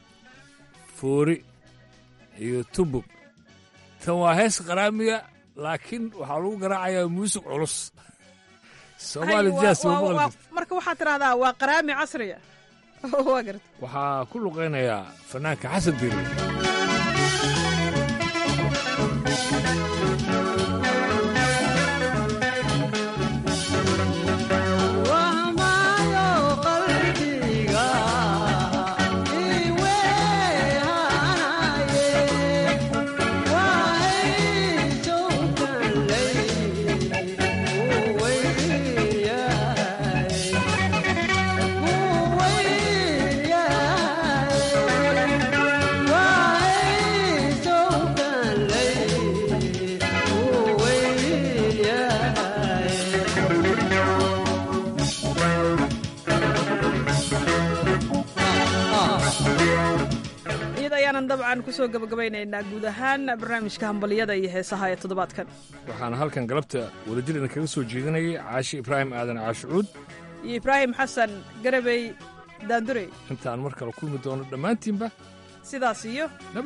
S10: foori iyo tubug tan waa hees qaraamiga laakiin waxaa lagu garaacayaa muusig culus soomaali jaas ma maqli jirto
S11: marka waxaad tidhahdaa waa qaraami casriya waa garta
S10: waxaa ku luqaynayaa fanaanka xasan diiri
S14: Yeah.
S11: dabcan kusoo gabagabaynaynaa guud ahaan barnaamijka hambaliyada iyo heesaha ee toddobaadkan
S10: waxaana halkan galabta wadajirina kaga soo jeedinayay caashi ibraahim aadan caashucuud
S11: iyo ibraahim xasan garabey daandurey
S10: intaan mar kale kulmi doono dhammaantiinba
S11: sidaas iyo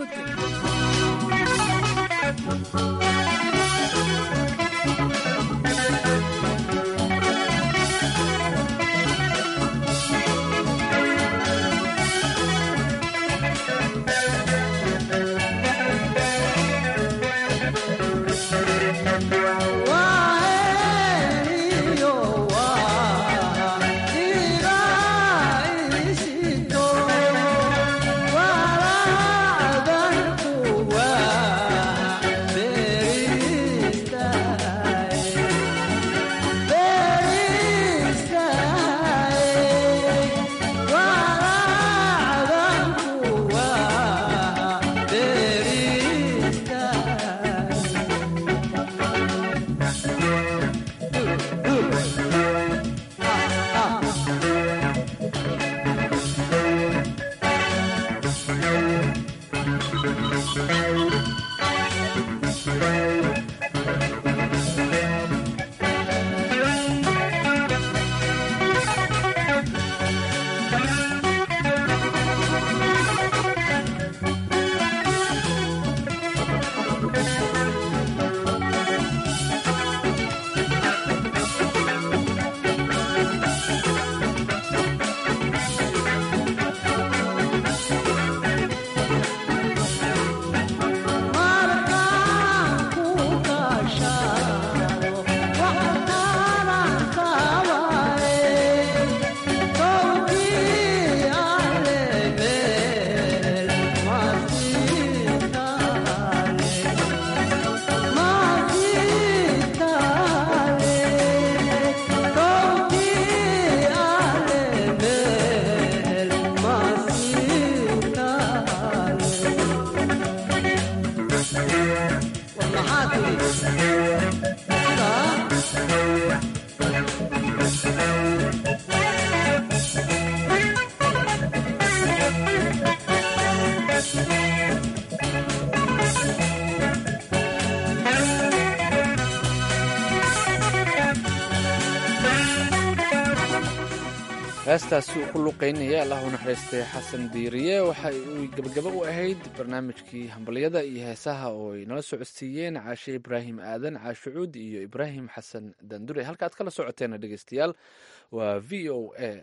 S2: heestaasi uu ku luqaynaya allah u naxariistay xasan diiriye waxa uu gebagabo u ahayd barnaamijkii hambalyada iyo heesaha oo ay nala socodsiiyeen caashe ibraahim aadan caashucuud iyo ibraahim xasan dandure halka aad kala socoteena dhegeystayaal waa v o a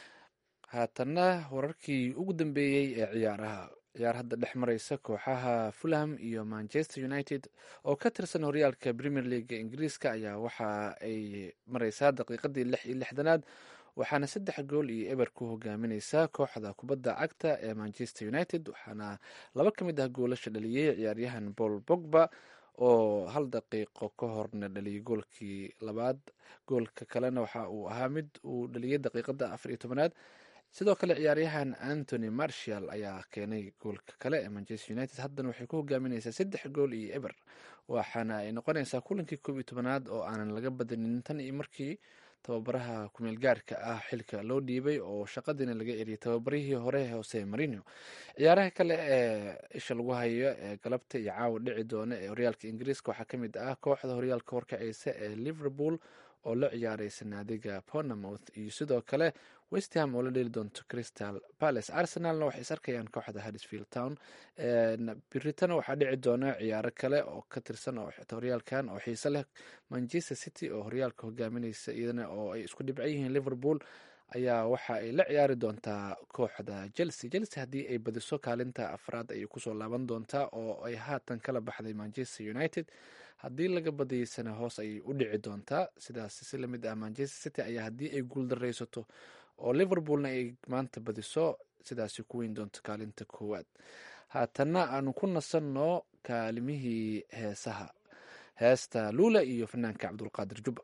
S2: haatanna wararkii ugu dambeeyey ee ciyaaraha ciyaar hadda dhex mareysa kooxaha fulham iyo manchester united oo ka tirsan horyaalka premier leaga ingiriiska ayaa waxa ay mareysaa daqiiqadii lix iyo lixdanaad waxaana saddex gool iyo eber ku hogaamineysaa kooxda kubadda cagta ee manchester united waxaana laba ka mid ah goolasha dhaliyey ciyaaryahan paul bogba oo hal daqiiqo ka horna dhaliyay goolkii labaad goolka kalena waxa uu ahaa mid uu dhaliyey daqiiqada afar iyo tobanaad sidoo kale ciyaaryahan antony marshall ayaa keenay goolka kale ee manchester united haddana waxay ku hogaamineysaa saddex gool iyo eber waxaana ay noqonaysaa kulankii koob iyo tobanaad oo aanan laga badanin tan iyo markii tababaraha kumeel gaarka ah xilka loo dhiibay oo shaqadiina laga eriyay tababarihii hore hose marino ciyaaraha kale ee isha lagu hayo ee galabta iyo caawa dhici doona ee horyaalka ingiriiska waxaa kamid ah kooxda horyaalka horkaceysa ee liverpool oo la ciyaareysa naadiga ponamouth iyo sidoo kale westham oo la dheli doonto crystal palace arsenalna waxay is arkayaan kooxda haddisfield town biritana waxaa dhici doona ciyaaro kale oo ka tirsan oo horyaalkan oo xiise leh manchester city oo horyaalka hogaamineysa iyadana oo ay isku dhibcan yihiin liverpool ayaa waxa ay la ciyaari doontaa kooxda chelsea chelsea haddii ay badiso kaalinta afraad ayay kusoo laaban doontaa oo ay haatan kala baxday manchester united haddii laga badayeysana hoos ayay u dhici doontaa sidaas si lamid ah manchester city ayaa haddii ay guuldareysato oo liverpoolna ay maanta badiso sidaasi ku weyn doonto kaalinta koowaad haatanna aanu ku nasanno kaalimihii heesaha heesta luula iyo fanaanka cabdulqaadir jubba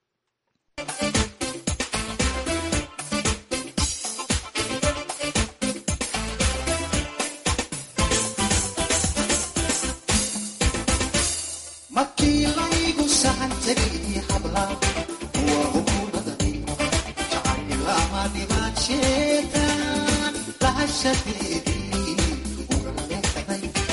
S17: markii laygu sahan tegay habla waa hukuumadani jacaylama dhimaan sheegan lahashadeedii uga leexday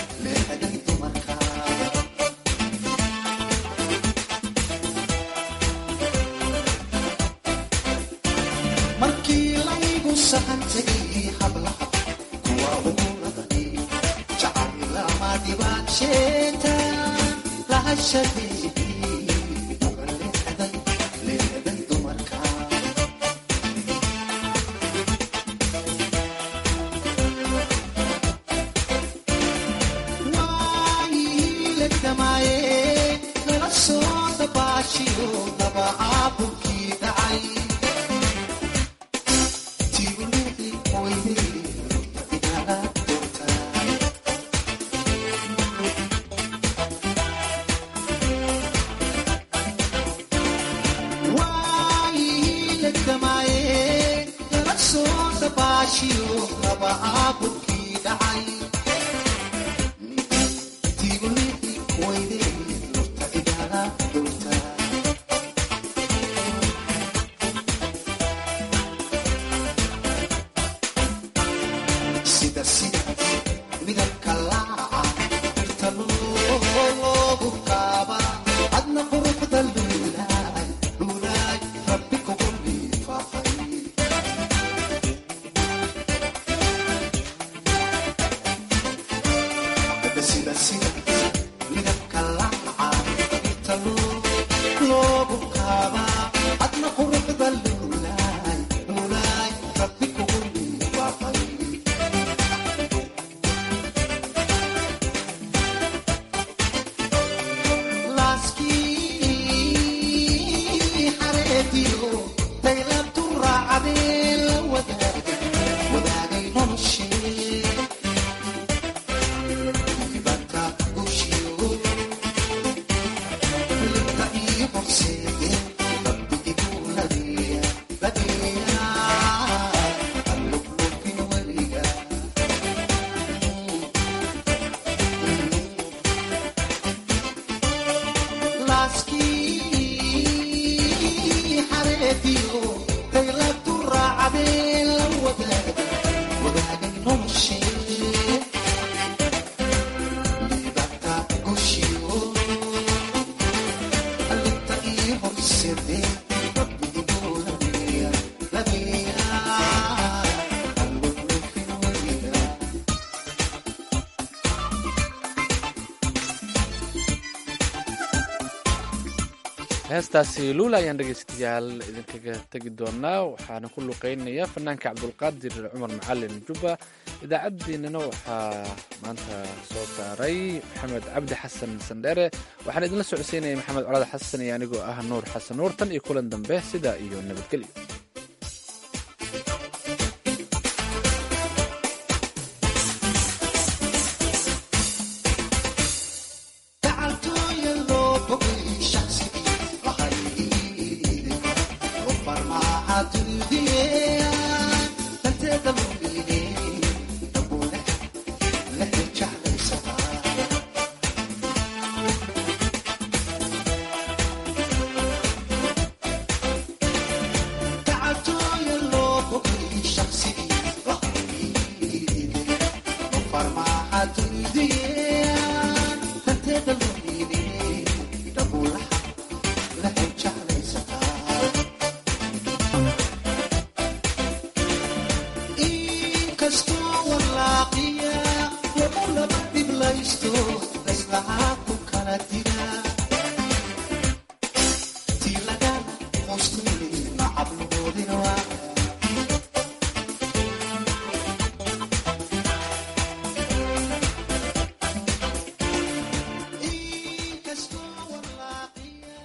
S17: lahasheeta lahashadii leeday dumarka waayihiiladamaaye nala soo dabaashiyo daba caabulkii dhacay tiibuleedi weyday inaala doortaa waayihiiladamaaye nala soo dabaashiyo daba caabulkii dhacay tiibuleedi weyday inaala doortaa sida sida midabka laaca birta loogu qaaba adna quruxda luulaay luulaay rabbi kugu liifaaqay sida sida midabka laaca birta loogu qaaba adna quruxda luulaay luulaay rabbi kugu liifaaqay laaskii xareediyo daylabtu raacadee la wadaagay wadaagay noloshee ibanta gushiyo libta iyo horseede rabbi igu ladeeya ladeeya allublubin weliga laaskii xareediyo daylabtu raacadee la wadaagay wadaagay noloshee libata gushiyo allinta iyo horseede rabbi igu ladeeya ladeeya allublubin weliga
S2: heestaasi luula ayaan dhegaystayaal idinkaga tegi doonaa waxaana ku luqeynaya fanaanka cabdulqaadir cumar macalin jubba idaacaddeenana waxaa maanta soo saaray maxamed cabdi xasan sandhere waxaan idinla socodsiinaya maxamed colaad xasan iyo anigoo ah nuur xasan nuur tan iyo kulan dambe sidaa iyo nabadgelyo